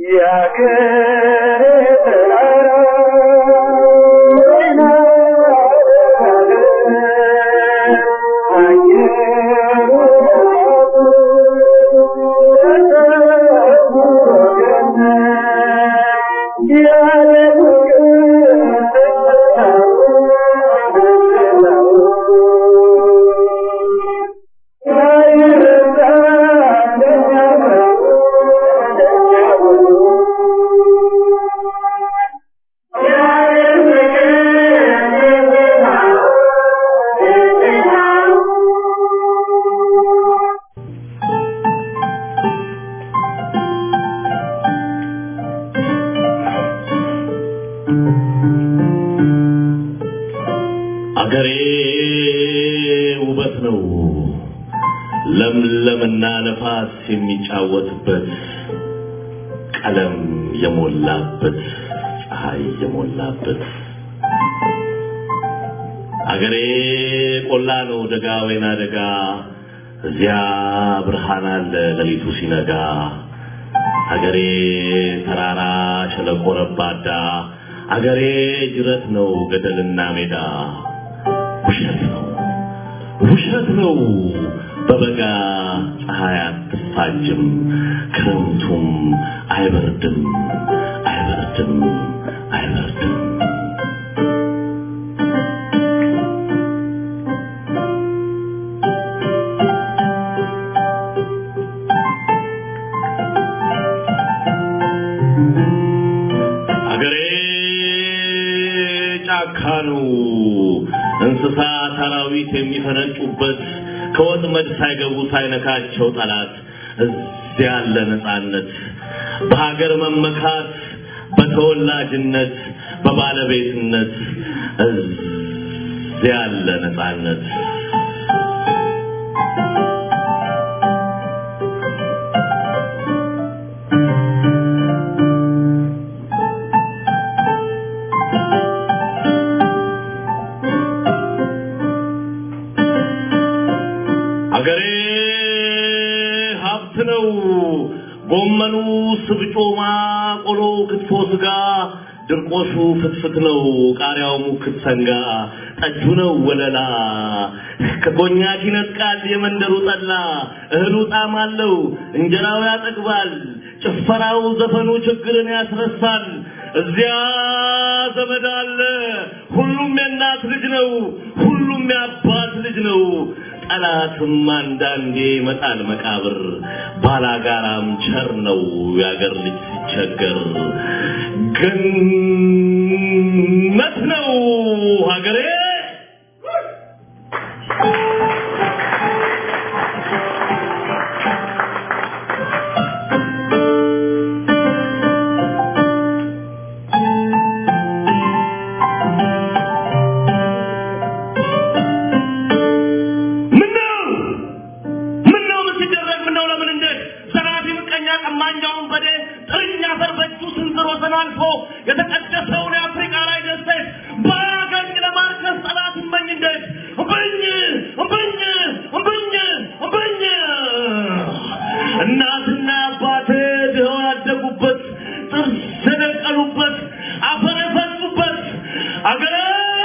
አገሬ ውበት ነው ለምለምና ነፋስ የሚጫወትበት ቀለም የሞላበት ፀሐይ የሞላበት አገሬ ቆላ ነው ደጋ ወይና ደጋ እዚያ ብርሃን አለ ሌሊቱ ሲነጋ አገሬ ተራራ ሸለቆ ረባዳ አገሬ ጅረት ነው ገደልና ሜዳ ውሸት ነው ውሸት ነው በበጋ ፀሐይ አትፋጅም ክረምቱም አይበርድም አይበርድም አይበርድም አገሬ ጫካ ነው እንስሳ አራዊት የሚፈነጩበት ከወጥመድ ሳይገቡ ሳይነካቸው ጠላት እዚያ ያለ ነፃነት በሀገር መመካት በተወላጅነት በባለቤትነት እዚያ ያለ ነፃነት አገሬ ሀብት ነው። ጎመኑ፣ ስብጮማ፣ ቆሎ፣ ክትፎ፣ ስጋ፣ ድርቆሹ ፍትፍት ነው። ቃሪያው ሙክት ሰንጋ፣ ጠጁ ነው ወለላ። ከኮኛክ ይነጥቃል የመንደሩ ጠላ። እህሉ ጣዕም አለው፣ እንጀራው ያጠግባል። ጭፈራው፣ ዘፈኑ ችግርን ያስረሳል። እዚያ ዘመድ አለ። ሁሉም የእናት ልጅ ነው። ሁሉም የአባት ልጅ ነው። ጠላትም አንዳንዴ ይመጣል መቃብር። ባላጋራም ቸር ነው የአገር ልጅ ሲቸገር። ገነት ነው ሀገሬ። ምነው ምነው ምን ሲደረግ ምነው ለምን እንዴት ዘራፊ ምቀኛ ቀማኛውን በዴ ጥርኛ አፈር በእጁ ስንዝር ወሰን አልፎ የተቀደሰውን የአፍሪካ ላይ ደሴት በአገኝ ለማርከስ ጠላት እመኝ እንዴት እምብኝ እምብኝ እምብኝ እምብኝ እናትና አባቴ ድኸው ያደጉበት ጥርስ የደቀሉበት አፈር የፈሱበት አገር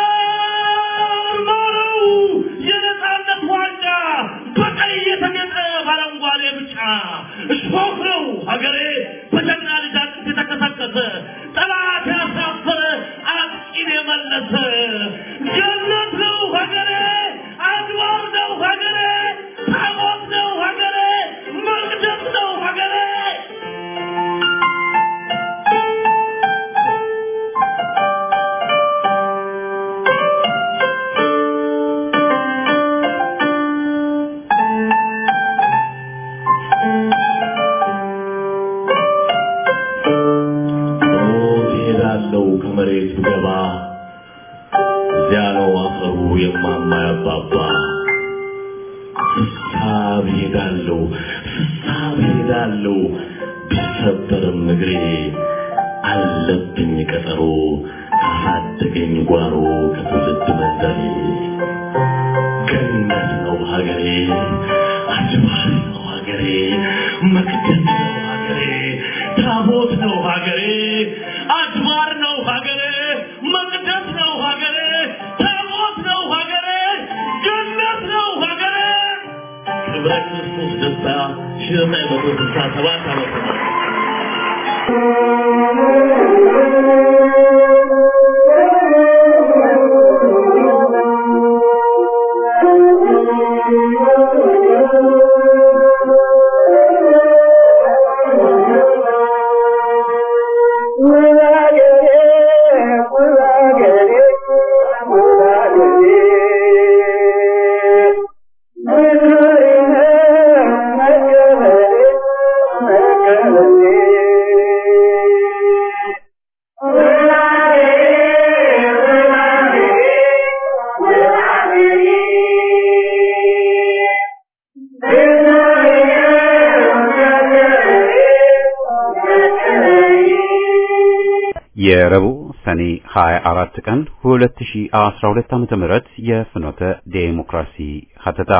ማረው የነፃነት ዋንጫ በቀይ የተጌጠ በአረንጓዴ ብጫ እሾህ ነው ሀገሬ በጀግና ልጅ አጥንት የተከሰከሰ ጠላት ያሳፈረ አጥቂን የመለሰ ገነት ነው ሀገሬ አድባር ነው ሀገሬ ታቦት ነው ሀገሬ መቅደስ ነው ሀገሬ ሞት እሄዳለሁ ከመሬት ብገባ እዚያ ነው አፈሩ የማማ ያባባ ስሳብ እሄዳለሁ ስሳብ እሄዳለሁ ቢሰበርም እግሬ አለብኝ ቀጠሮ ካሳደገኝ ጓሮ ከትውልድ መንደሬ ገነት ነው ሀገሬ አድባር ነው ሀገሬ መቅደስ ነው ሀገሬ ታቦት ነው ሀገሬ አድባር ነው ሀገሬ መቅደስ ነው ሀገሬ ታቦት ነው ሀገሬ ገነት ነው ሀገሬ ክብረ ክርስቶስ ደስታ ሺህ ዘጠኝ መቶ ስልሳ ሰባት ዓመተ ምህረት የረቡዕ ሰኔ 24 ቀን 2012 ዓመተ ምህረት የፍኖተ ዴሞክራሲ ሀተታ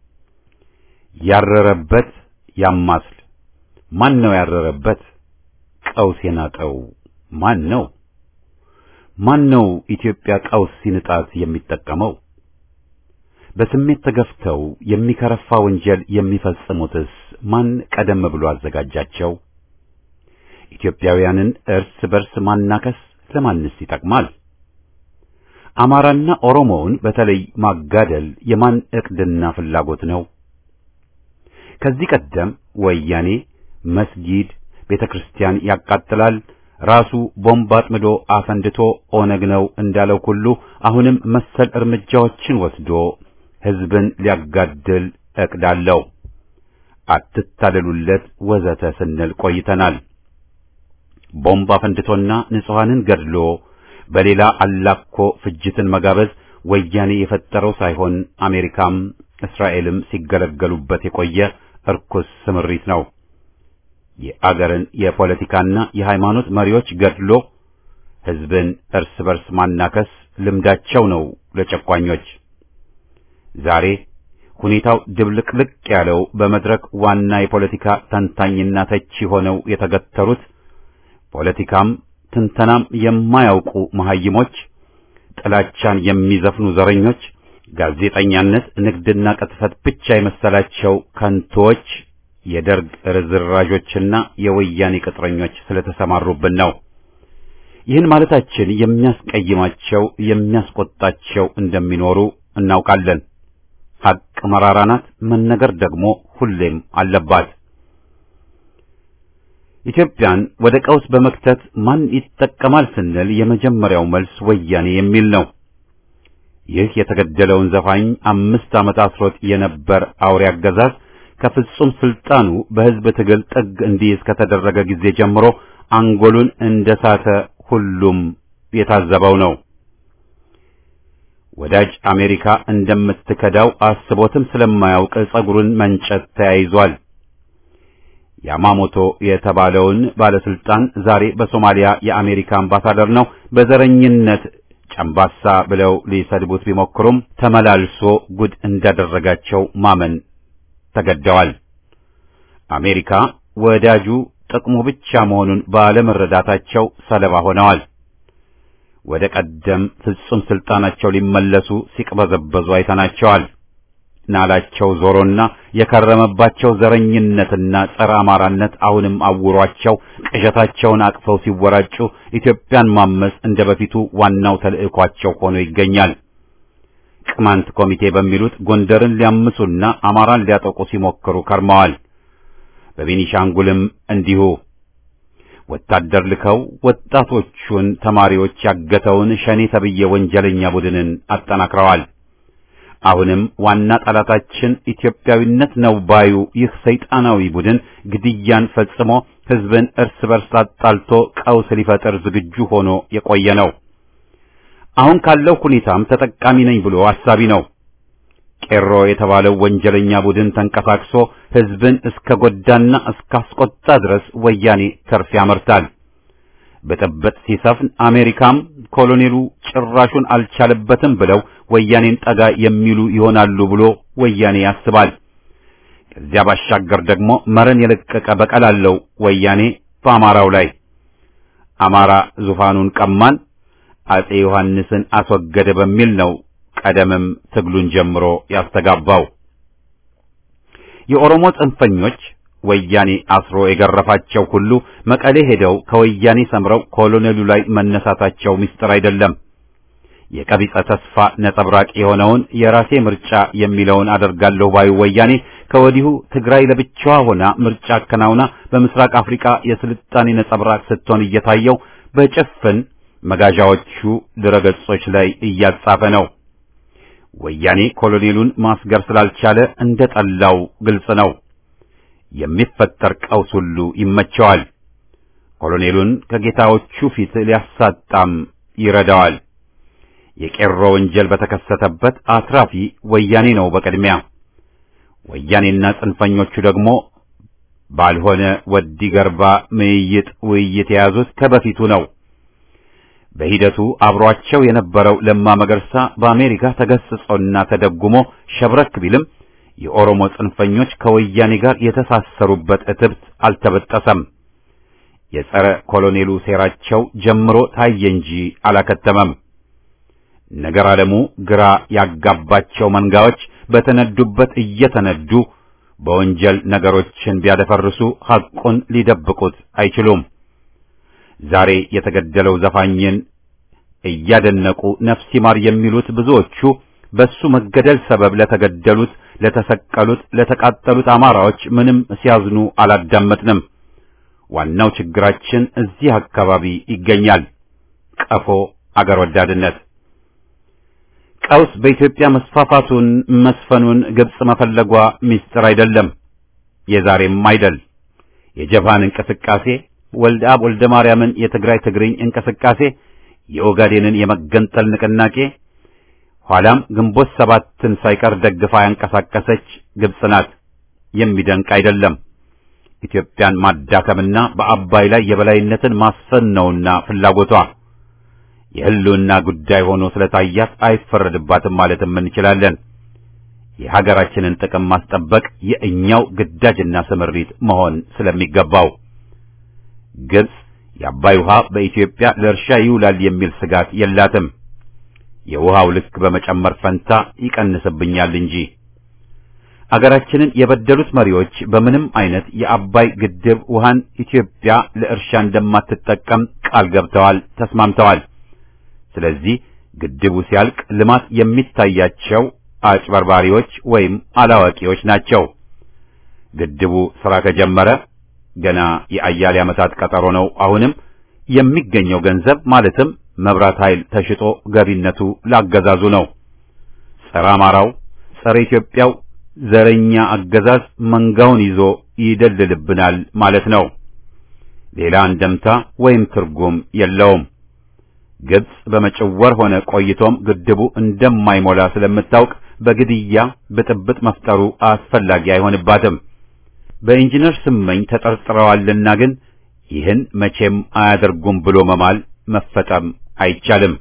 ያረረበት ያማስል ማን ነው ያረረበት ቀውስ የናጠው ማን ነው ማን ነው ኢትዮጵያ ቀውስ ሲንጣት የሚጠቀመው በስሜት ተገፍተው የሚከረፋ ወንጀል የሚፈጽሙትስ ማን ቀደም ብሎ አዘጋጃቸው ኢትዮጵያውያንን እርስ በርስ ማናከስ ለማንስ ይጠቅማል? አማራና ኦሮሞውን በተለይ ማጋደል የማን ዕቅድና ፍላጎት ነው? ከዚህ ቀደም ወያኔ መስጊድ፣ ቤተ ክርስቲያን ያቃጥላል፣ ራሱ ቦምብ አጥምዶ አፈንድቶ ኦነግ ነው እንዳለው ሁሉ አሁንም መሰል እርምጃዎችን ወስዶ ሕዝብን ሊያጋድል ዕቅድ አለው። አትታለሉለት ወዘተ ስንል ቆይተናል። ቦምብ አፈንድቶና ንጹሐንን ገድሎ በሌላ አላኮ ፍጅትን መጋበዝ ወያኔ የፈጠረው ሳይሆን አሜሪካም እስራኤልም ሲገለገሉበት የቆየ እርኩስ ስምሪት ነው። የአገርን የፖለቲካና የሃይማኖት መሪዎች ገድሎ ሕዝብን እርስ በርስ ማናከስ ልምዳቸው ነው ለጨቋኞች። ዛሬ ሁኔታው ድብልቅልቅ ያለው በመድረክ ዋና የፖለቲካ ተንታኝና ተቺ ሆነው የተገተሩት ፖለቲካም ትንተናም የማያውቁ መሐይሞች፣ ጥላቻን የሚዘፍኑ ዘረኞች፣ ጋዜጠኛነት ንግድና ቅጥፈት ብቻ የመሰላቸው ከንቶች፣ የደርግ ርዝራዦችና የወያኔ ቅጥረኞች ስለተሰማሩብን ነው። ይህን ማለታችን የሚያስቀይማቸው የሚያስቆጣቸው እንደሚኖሩ እናውቃለን። ሐቅ መራራ ናት፣ መነገር ደግሞ ሁሌም አለባት። ኢትዮጵያን ወደ ቀውስ በመክተት ማን ይጠቀማል ስንል የመጀመሪያው መልስ ወያኔ የሚል ነው። ይህ የተገደለውን ዘፋኝ አምስት ዓመት አስሮት የነበር አውሬ አገዛዝ ከፍጹም ስልጣኑ በሕዝብ ትግል ጥግ እንዲይዝ ከተደረገ ጊዜ ጀምሮ አንጎሉን እንደሳተ ሁሉም የታዘበው ነው። ወዳጅ አሜሪካ እንደምትከዳው አስቦትም ስለማያውቅ ጸጉሩን መንጨት ተያይዟል። ያማሞቶ የተባለውን ባለስልጣን ዛሬ በሶማሊያ የአሜሪካ አምባሳደር ነው። በዘረኝነት ጨምባሳ ብለው ሊሰድቡት ቢሞክሩም ተመላልሶ ጉድ እንዳደረጋቸው ማመን ተገደዋል። አሜሪካ ወዳጁ ጥቅሙ ብቻ መሆኑን ባለመረዳታቸው ሰለባ ሆነዋል። ወደ ቀደም ፍጹም ስልጣናቸው ሊመለሱ ሲቅበዘበዙ አይተናቸዋል። ናላቸው ዞሮና የከረመባቸው ዘረኝነትና ጸረ አማራነት አሁንም አውሯቸው ቅዠታቸውን አቅፈው ሲወራጩ ኢትዮጵያን ማመስ እንደ በፊቱ ዋናው ተልዕኳቸው ሆኖ ይገኛል። ቅማንት ኮሚቴ በሚሉት ጎንደርን ሊያምሱና አማራን ሊያጠቁ ሲሞክሩ ከርመዋል። በቤኒሻንጉልም እንዲሁ ወታደር ልከው ወጣቶቹን ተማሪዎች ያገተውን ሸኔ ተብዬ ወንጀለኛ ቡድንን አጠናክረዋል። አሁንም ዋና ጠላታችን ኢትዮጵያዊነት ነው ባዩ ይህ ሰይጣናዊ ቡድን ግድያን ፈጽሞ ሕዝብን እርስ በርስ አጣልቶ ቀውስ ሊፈጥር ዝግጁ ሆኖ የቆየ ነው። አሁን ካለው ሁኔታም ተጠቃሚ ነኝ ብሎ አሳቢ ነው። ቄሮ የተባለው ወንጀለኛ ቡድን ተንቀሳቅሶ ሕዝብን እስከ ጎዳና እስካስቆጣ ድረስ ወያኔ ተርፍ ያመርታል። ብጥብጥ ሲሰፍን አሜሪካም ኮሎኔሉ ጭራሹን አልቻለበትም ብለው ወያኔን ጠጋ የሚሉ ይሆናሉ ብሎ ወያኔ ያስባል። ከዚያ ባሻገር ደግሞ መረን የለቀቀ በቀል አለው ወያኔ በአማራው ላይ አማራ ዙፋኑን ቀማን፣ አጼ ዮሐንስን አስወገደ በሚል ነው ቀደምም ትግሉን ጀምሮ ያስተጋባው። የኦሮሞ ጽንፈኞች ወያኔ አስሮ የገረፋቸው ሁሉ መቀሌ ሄደው ከወያኔ ሰምረው ኮሎኔሉ ላይ መነሳታቸው ምስጢር አይደለም። የቀቢጸ ተስፋ ነጸብራቅ የሆነውን የራሴ ምርጫ የሚለውን አደርጋለሁ ባዩ ወያኔ ከወዲሁ ትግራይ ለብቻዋ ሆና ምርጫ አከናውና በምስራቅ አፍሪካ የስልጣኔ ነጸብራቅ ስትሆን እየታየው በጭፍን መጋዣዎቹ ድረገጾች ላይ እያጻፈ ነው። ወያኔ ኮሎኔሉን ማስገር ስላልቻለ እንደ ጠላው ግልጽ ነው። የሚፈጠር ቀውስ ሁሉ ይመቸዋል። ኮሎኔሉን ከጌታዎቹ ፊት ሊያሳጣም ይረዳዋል። የቄሮ ወንጀል በተከሰተበት አትራፊ ወያኔ ነው በቅድሚያ። ወያኔና ጽንፈኞቹ ደግሞ ባልሆነ ወዲ ገርባ ምይይጥ ውይይት የያዙት ከበፊቱ ነው። በሂደቱ አብሯቸው የነበረው ለማ መገርሳ በአሜሪካ ተገስጾና ተደጉሞ ሸብረክ ቢልም የኦሮሞ ጽንፈኞች ከወያኔ ጋር የተሳሰሩበት እትብት አልተበጠሰም። የጸረ ኮሎኔሉ ሴራቸው ጀምሮ ታየ እንጂ አላከተመም። ነገር ዓለሙ ግራ ያጋባቸው መንጋዎች በተነዱበት እየተነዱ በወንጀል ነገሮችን ቢያደፈርሱ ሐቁን ሊደብቁት አይችሉም። ዛሬ የተገደለው ዘፋኝን እያደነቁ ነፍስ ይማር የሚሉት ብዙዎቹ በሱ መገደል ሰበብ ለተገደሉት፣ ለተሰቀሉት፣ ለተቃጠሉት አማራዎች ምንም ሲያዝኑ አላዳመጥንም። ዋናው ችግራችን እዚህ አካባቢ ይገኛል። ቀፎ አገር ወዳድነት ቀውስ በኢትዮጵያ መስፋፋቱን መስፈኑን ግብጽ መፈለጓ ምስጢር አይደለም፣ የዛሬም አይደል። የጀፓን እንቅስቃሴ፣ ወልደ አብ ወልደ ማርያምን የትግራይ ትግርኝ እንቅስቃሴ፣ የኦጋዴንን የመገንጠል ንቅናቄ፣ ኋላም ግንቦት ሰባትን ሳይቀር ደግፋ ያንቀሳቀሰች ግብጽ ናት። የሚደንቅ አይደለም። ኢትዮጵያን ማዳከምና በአባይ ላይ የበላይነትን ማስፈን ነውና ፍላጎቷ። የህልውና ጉዳይ ሆኖ ስለታያት አይፈረድባትም ማለትም እንችላለን። የሀገራችንን ጥቅም ማስጠበቅ የእኛው ግዳጅና ስምሪት መሆን ስለሚገባው ግብጽ የአባይ ውሃ በኢትዮጵያ ለእርሻ ይውላል የሚል ስጋት የላትም። የውሃው ልክ በመጨመር ፈንታ ይቀንስብኛል እንጂ አገራችንን የበደሉት መሪዎች በምንም አይነት የአባይ ግድብ ውሃን ኢትዮጵያ ለእርሻ እንደማትጠቀም ቃል ገብተዋል፣ ተስማምተዋል። ስለዚህ ግድቡ ሲያልቅ ልማት የሚታያቸው አጭበርባሪዎች ወይም አላዋቂዎች ናቸው። ግድቡ ሥራ ከጀመረ ገና የአያሌ ዓመታት ቀጠሮ ነው። አሁንም የሚገኘው ገንዘብ ማለትም መብራት ኃይል ተሽጦ ገቢነቱ ላገዛዙ ነው። ጸረ አማራው፣ ጸረ ኢትዮጵያው ዘረኛ አገዛዝ መንጋውን ይዞ ይደልልብናል ማለት ነው። ሌላ እንደምታ ወይም ትርጉም የለውም። ግብጽ በመጭወር ሆነ ቆይቶም ግድቡ እንደማይሞላ ስለምታውቅ በግድያ ብጥብጥ መፍጠሩ አስፈላጊ አይሆንባትም። በኢንጂነር ስመኝ ተጠርጥረዋልና ግን ይህን መቼም አያደርጉም ብሎ መማል መፈጠም አይቻልም።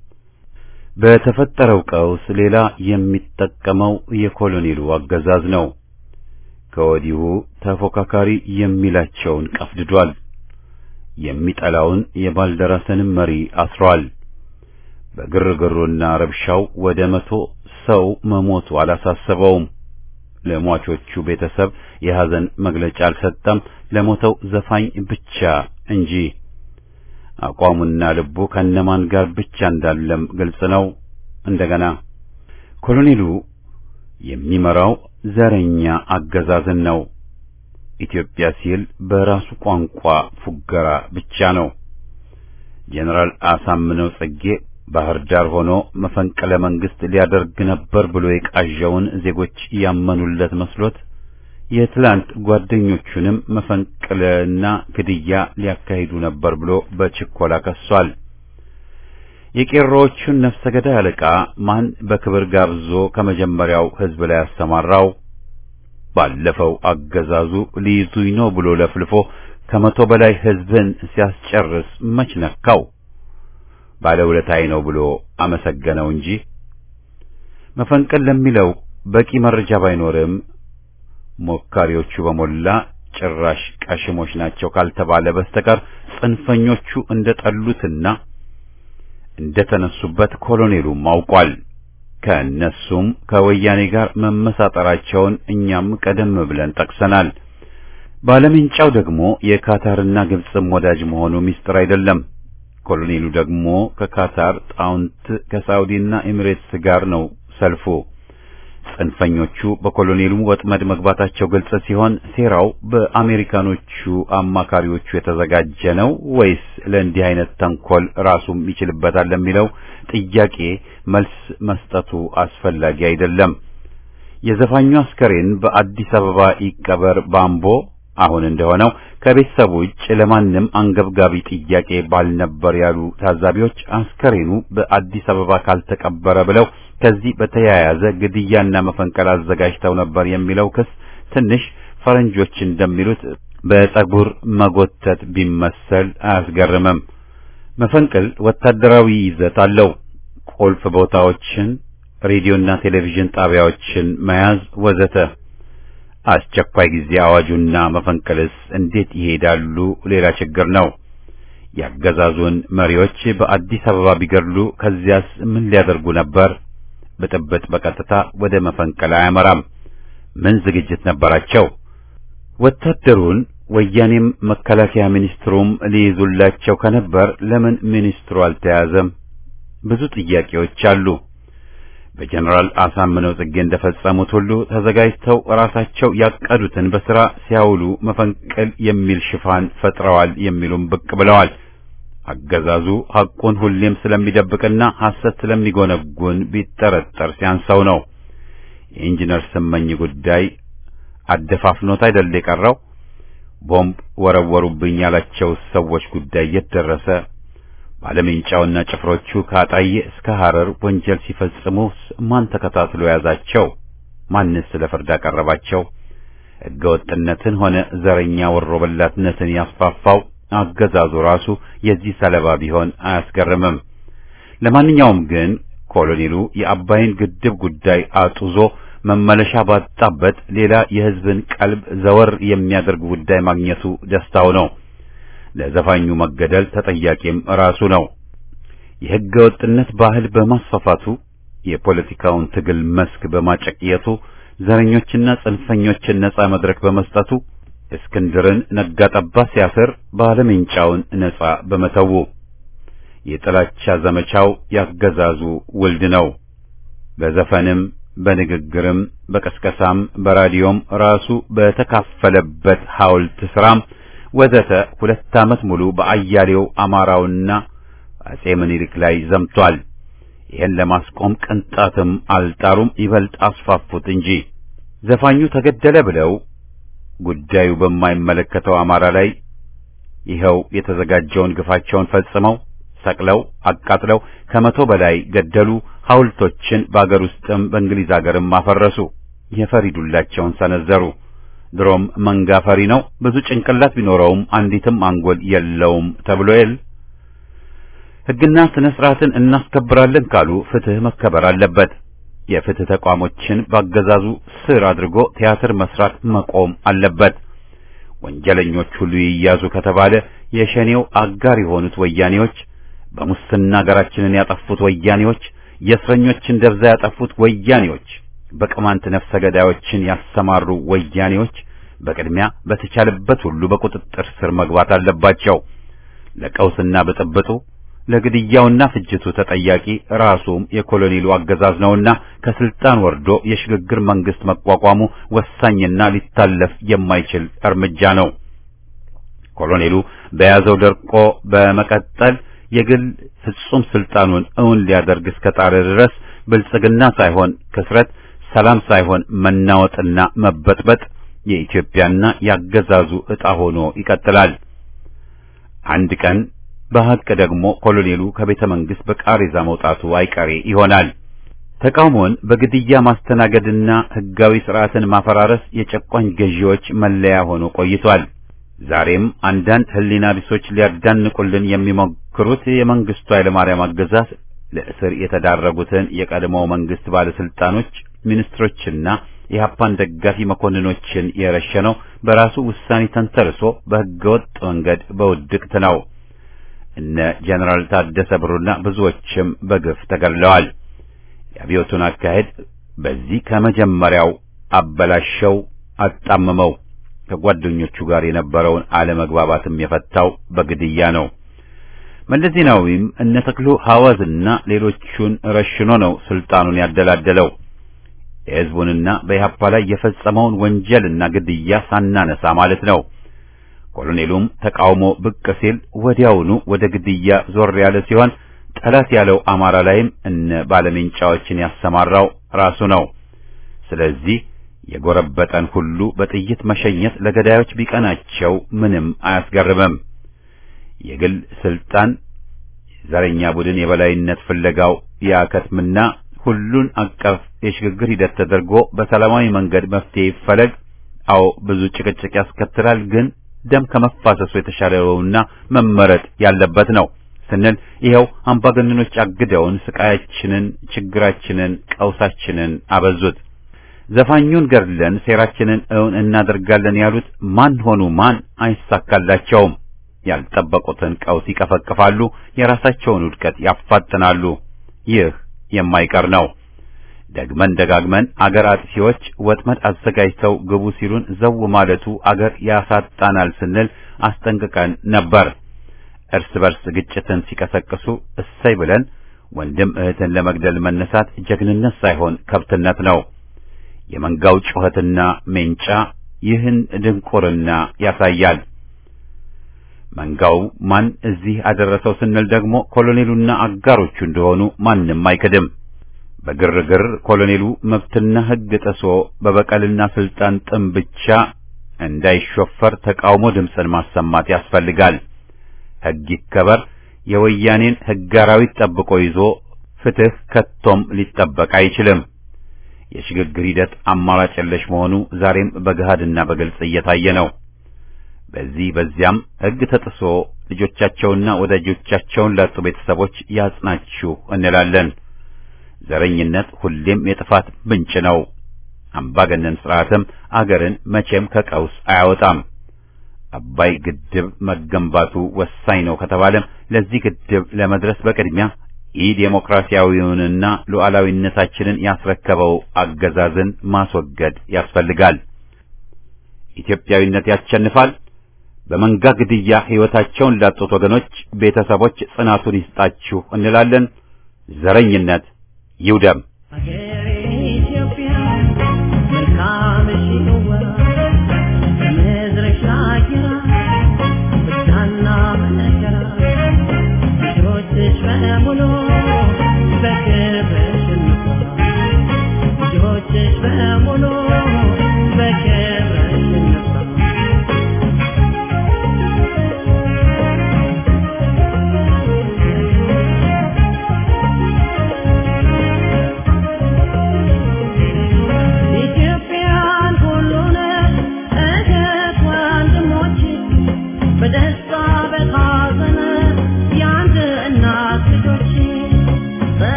በተፈጠረው ቀውስ ሌላ የሚጠቀመው የኮሎኔሉ አገዛዝ ነው። ከወዲሁ ተፎካካሪ የሚላቸውን ቀፍድዷል። የሚጠላውን የባልደራስንም መሪ አስሯል። በግርግሩና ረብሻው ወደ መቶ ሰው መሞቱ አላሳሰበውም። ለሟቾቹ ቤተሰብ የሐዘን መግለጫ አልሰጠም፣ ለሞተው ዘፋኝ ብቻ እንጂ። አቋሙና ልቡ ከነማን ጋር ብቻ እንዳለም ግልጽ ነው። እንደገና ኮሎኔሉ የሚመራው ዘረኛ አገዛዝን ነው። ኢትዮጵያ ሲል በራሱ ቋንቋ ፉገራ ብቻ ነው። ጄኔራል አሳምነው ጽጌ ባህር ዳር ሆኖ መፈንቅለ መንግስት ሊያደርግ ነበር ብሎ የቃዣውን ዜጎች ያመኑለት መስሎት የትላንት ጓደኞቹንም መፈንቅለና ግድያ ሊያካሂዱ ነበር ብሎ በችኮላ ከሷል። የቄሮዎቹን ነፍሰ ገዳይ አለቃ ማን በክብር ጋብዞ ከመጀመሪያው ህዝብ ላይ ያሰማራው? ባለፈው አገዛዙ ሊይዙኝ ነው ብሎ ለፍልፎ ከመቶ በላይ ህዝብን ሲያስጨርስ መች ነካው? ባለውለታዬ ነው ብሎ አመሰገነው እንጂ መፈንቅል ለሚለው በቂ መረጃ ባይኖርም ሞካሪዎቹ በሞላ ጭራሽ ቀሽሞች ናቸው ካልተባለ በስተቀር ጽንፈኞቹ እንደጠሉትና እንደተነሱበት ኮሎኔሉም አውቋል። ከእነሱም ከወያኔ ጋር መመሳጠራቸውን እኛም ቀደም ብለን ጠቅሰናል። ባለምንጫው ደግሞ የካታርና ግብፅም ወዳጅ መሆኑ ሚስጥር አይደለም። ኮሎኔሉ ደግሞ ከካታር ጣውንት ከሳውዲና ኤሚሬትስ ጋር ነው ሰልፉ። ጽንፈኞቹ በኮሎኔሉ ወጥመድ መግባታቸው ግልጽ ሲሆን ሴራው በአሜሪካኖቹ አማካሪዎቹ የተዘጋጀ ነው ወይስ ለእንዲህ አይነት ተንኮል ራሱም ይችልበታል ለሚለው ጥያቄ መልስ መስጠቱ አስፈላጊ አይደለም። የዘፋኙ አስከሬን በአዲስ አበባ ይቀበር ባምቦ አሁን እንደሆነው ከቤተሰቡ ውጭ ለማንም አንገብጋቢ ጥያቄ ባልነበር ያሉ ታዛቢዎች አስከሬኑ በአዲስ አበባ ካልተቀበረ ብለው ከዚህ በተያያዘ ግድያና መፈንቀል አዘጋጅተው ነበር የሚለው ክስ ትንሽ ፈረንጆች እንደሚሉት በፀጉር መጎተት ቢመሰል አያስገርምም። መፈንቅል ወታደራዊ ይዘት አለው። ቁልፍ ቦታዎችን፣ ሬዲዮና ቴሌቪዥን ጣቢያዎችን መያዝ ወዘተ። አስቸኳይ ጊዜ አዋጁና መፈንቅልስ እንዴት ይሄዳሉ? ሌላ ችግር ነው። ያገዛዙን መሪዎች በአዲስ አበባ ቢገድሉ ከዚያስ ምን ሊያደርጉ ነበር? ብጥብጥ በቀጥታ ወደ መፈንቅል አያመራም። ምን ዝግጅት ነበራቸው? ወታደሩን ወያኔም መከላከያ ሚኒስትሩም ሊይዙላቸው ከነበር ለምን ሚኒስትሩ አልተያዘም? ብዙ ጥያቄዎች አሉ። በጀነራል አሳምነው ጽጌ እንደፈጸሙት ሁሉ ተዘጋጅተው ራሳቸው ያቀዱትን በሥራ ሲያውሉ መፈንቅል የሚል ሽፋን ፈጥረዋል የሚሉም ብቅ ብለዋል። አገዛዙ ሐቁን ሁሌም ስለሚደብቅና ሐሰት ስለሚጎነጉን ቢጠረጠር ሲያንሰው ነው። የኢንጂነር ስመኝ ጉዳይ አደፋፍኖት አይደል የቀረው? ቦምብ ወረወሩብኝ ያላቸው ሰዎች ጉዳይ የት ደረሰ? ባለሜንጫውና ጭፍሮቹ ከአጣዬ እስከ ሐረር ወንጀል ሲፈጽሙ ማን ተከታትሎ ያዛቸው? ማንስ ለፍርድ አቀረባቸው? ሕገወጥነትን ሆነ ዘረኛ ወሮበላትነትን ያስፋፋው አገዛዙ ራሱ የዚህ ሰለባ ቢሆን አያስገርምም። ለማንኛውም ግን ኮሎኔሉ የአባይን ግድብ ጉዳይ አጡዞ መመለሻ ባጣበት ሌላ የሕዝብን ቀልብ ዘወር የሚያደርግ ጉዳይ ማግኘቱ ደስታው ነው። ለዘፋኙ መገደል ተጠያቂም ራሱ ነው። የሕገ ወጥነት ባህል በማስፋፋቱ የፖለቲካውን ትግል መስክ በማጨቅየቱ ዘረኞችና ጽንፈኞችን ነጻ መድረክ በመስጠቱ እስክንድርን ነጋጠባ ሲያስር ባለሜንጫውን ነጻ በመተው የጥላቻ ዘመቻው ያገዛዙ ውልድ ነው። በዘፈንም በንግግርም በቀስቀሳም በራዲዮም ራሱ በተካፈለበት ሐውልት ስራም ወዘተ ሁለት ዓመት ሙሉ በአያሌው አማራውና አጼ ምኒልክ ላይ ዘምቷል። ይህን ለማስቆም ቅንጣትም አልጣሩም፣ ይበልጥ አስፋፉት እንጂ ዘፋኙ ተገደለ ብለው ጉዳዩ በማይመለከተው አማራ ላይ ይኸው የተዘጋጀውን ግፋቸውን ፈጽመው ሰቅለው አቃጥለው ከመቶ በላይ ገደሉ። ሐውልቶችን በአገር ውስጥም በእንግሊዝ አገርም አፈረሱ። የፈሪዱላቸውን ሰነዘሩ። ድሮም መንጋ ፈሪ ነው። ብዙ ጭንቅላት ቢኖረውም አንዲትም አንጎል የለውም ተብሎ የል ሕግና ስነ ስርዓትን እናስከብራለን ካሉ ፍትህ መከበር አለበት። የፍትህ ተቋሞችን ባገዛዙ ስር አድርጎ ቲያትር መስራት መቆም አለበት። ወንጀለኞች ሁሉ ይያዙ ከተባለ የሸኔው አጋር የሆኑት ወያኔዎች፣ በሙስና ሀገራችንን ያጠፉት ወያኔዎች፣ የእስረኞችን ደብዛ ያጠፉት ወያኔዎች፣ በቅማንት ነፍሰ ገዳዮችን ያሰማሩ ወያኔዎች በቅድሚያ በተቻለበት ሁሉ በቁጥጥር ስር መግባት አለባቸው። ለቀውስና ብጥብጡ ለግድያውና ፍጅቱ ተጠያቂ ራሱም የኮሎኔሉ አገዛዝ ነውና ከስልጣን ወርዶ የሽግግር መንግስት መቋቋሙ ወሳኝና ሊታለፍ የማይችል እርምጃ ነው። ኮሎኔሉ በያዘው ደርቆ በመቀጠል የግል ፍጹም ስልጣኑን እውን ሊያደርግ እስከጣረ ድረስ ብልጽግና ሳይሆን ክስረት፣ ሰላም ሳይሆን መናወጥና መበጥበጥ የኢትዮጵያና ያገዛዙ ዕጣ ሆኖ ይቀጥላል። አንድ ቀን በሐቅ ደግሞ ኮሎኔሉ ከቤተ መንግስት በቃሬዛ መውጣቱ አይቀሬ ይሆናል። ተቃውሞን በግድያ ማስተናገድና ህጋዊ ስርዓትን ማፈራረስ የጨቋኝ ገዢዎች መለያ ሆኖ ቆይቷል። ዛሬም አንዳንድ ህሊና ቢሶች ሊያዳንቁልን የሚሞክሩት የመንግስቱ ኃይለማርያም አገዛዝ ለእስር የተዳረጉትን የቀድሞው መንግስት ባለስልጣኖች፣ ሚኒስትሮችና የኢህአፓን ደጋፊ መኮንኖችን የረሸነው በራሱ ውሳኔ ተንተርሶ በህገወጥ መንገድ በውድቅት ነው። እነ ጀነራል ታደሰ ብሩና ብዙዎችም በግፍ ተገድለዋል። የአብዮቱን አካሄድ በዚህ ከመጀመሪያው አበላሸው፣ አጣመመው። ከጓደኞቹ ጋር የነበረውን አለመግባባትም የፈታው በግድያ ነው። መለስ ዜናዊም እነ ተክሉ ሐዋዝና ሌሎቹን ረሽኖ ነው ስልጣኑን ያደላደለው። የህዝቡንና በኢህአፓ ላይ የፈጸመውን ወንጀልና ግድያ ሳናነሳ ማለት ነው። ኮሎኔሉም ተቃውሞ ብቅ ሲል ወዲያውኑ ወደ ግድያ ዞር ያለ ሲሆን ጠላት ያለው አማራ ላይም እነ ባለሜንጫዎችን ያሰማራው ራሱ ነው። ስለዚህ የጎረበጠን ሁሉ በጥይት መሸኘት ለገዳዮች ቢቀናቸው ምንም አያስገርምም። የግል ስልጣን ዘረኛ ቡድን የበላይነት ፍለጋው ያከትምና ሁሉን አቀፍ የሽግግር ሂደት ተደርጎ በሰላማዊ መንገድ መፍትሄ ይፈለግ። አዎ ብዙ ጭቅጭቅ ያስከትላል፣ ግን ደም ከመፋሰሱ የተሻለውና መመረጥ ያለበት ነው ስንል ይኸው አምባገነኖች አግደውን ስቃያችንን፣ ችግራችንን፣ ቀውሳችንን አበዙት። ዘፋኙን ገድለን ሴራችንን እውን እናደርጋለን ያሉት ማን ሆኑ ማን አይሳካላቸውም። ያልጠበቁትን ቀውስ ይቀፈቅፋሉ፣ የራሳቸውን ውድቀት ያፋጥናሉ። ይህ የማይቀር ነው። ደግመን ደጋግመን አገር አጥፊዎች ወጥመድ አዘጋጅተው ግቡ ሲሉን ዘው ማለቱ አገር ያሳጣናል ስንል አስጠንቅቀን ነበር። እርስ በርስ ግጭትን ሲቀሰቅሱ እሰይ ብለን ወንድም እህትን ለመግደል መነሳት ጀግንነት ሳይሆን ከብትነት ነው። የመንጋው ጩኸትና ሜንጫ ይህን ድንቁርና ያሳያል። መንጋው ማን እዚህ አደረሰው ስንል ደግሞ ኮሎኔሉና አጋሮቹ እንደሆኑ ማንም አይክድም። በግርግር ኮሎኔሉ መብትና ሕግ ጥሶ በበቀልና ስልጣን ጥም ብቻ እንዳይሾፈር ተቃውሞ ድምፅን ማሰማት ያስፈልጋል። ሕግ ይከበር፣ የወያኔን ሕግ አራዊት ጠብቆ ይዞ ፍትህ ከቶም ሊጠበቅ አይችልም። የሽግግር ሂደት አማራጭ የለሽ መሆኑ ዛሬም በገሃድና በግልጽ እየታየ ነው። በዚህ በዚያም ሕግ ተጥሶ ልጆቻቸውና ወዳጆቻቸውን ላጡ ቤተሰቦች ያጽናችሁ እንላለን። ዘረኝነት ሁሌም የጥፋት ምንጭ ነው። አምባገነን ስርዓትም አገርን መቼም ከቀውስ አያወጣም። አባይ ግድብ መገንባቱ ወሳኝ ነው ከተባለም ለዚህ ግድብ ለመድረስ በቅድሚያ ኢ ዴሞክራሲያዊውንና ሉዓላዊነታችንን ያስረከበው አገዛዝን ማስወገድ ያስፈልጋል። ኢትዮጵያዊነት ያሸንፋል። በመንጋ ግድያ ሕይወታቸውን ላጡት ወገኖች ቤተሰቦች ጽናቱን ይስጣችሁ እንላለን። ዘረኝነት ይውደም። አገሬ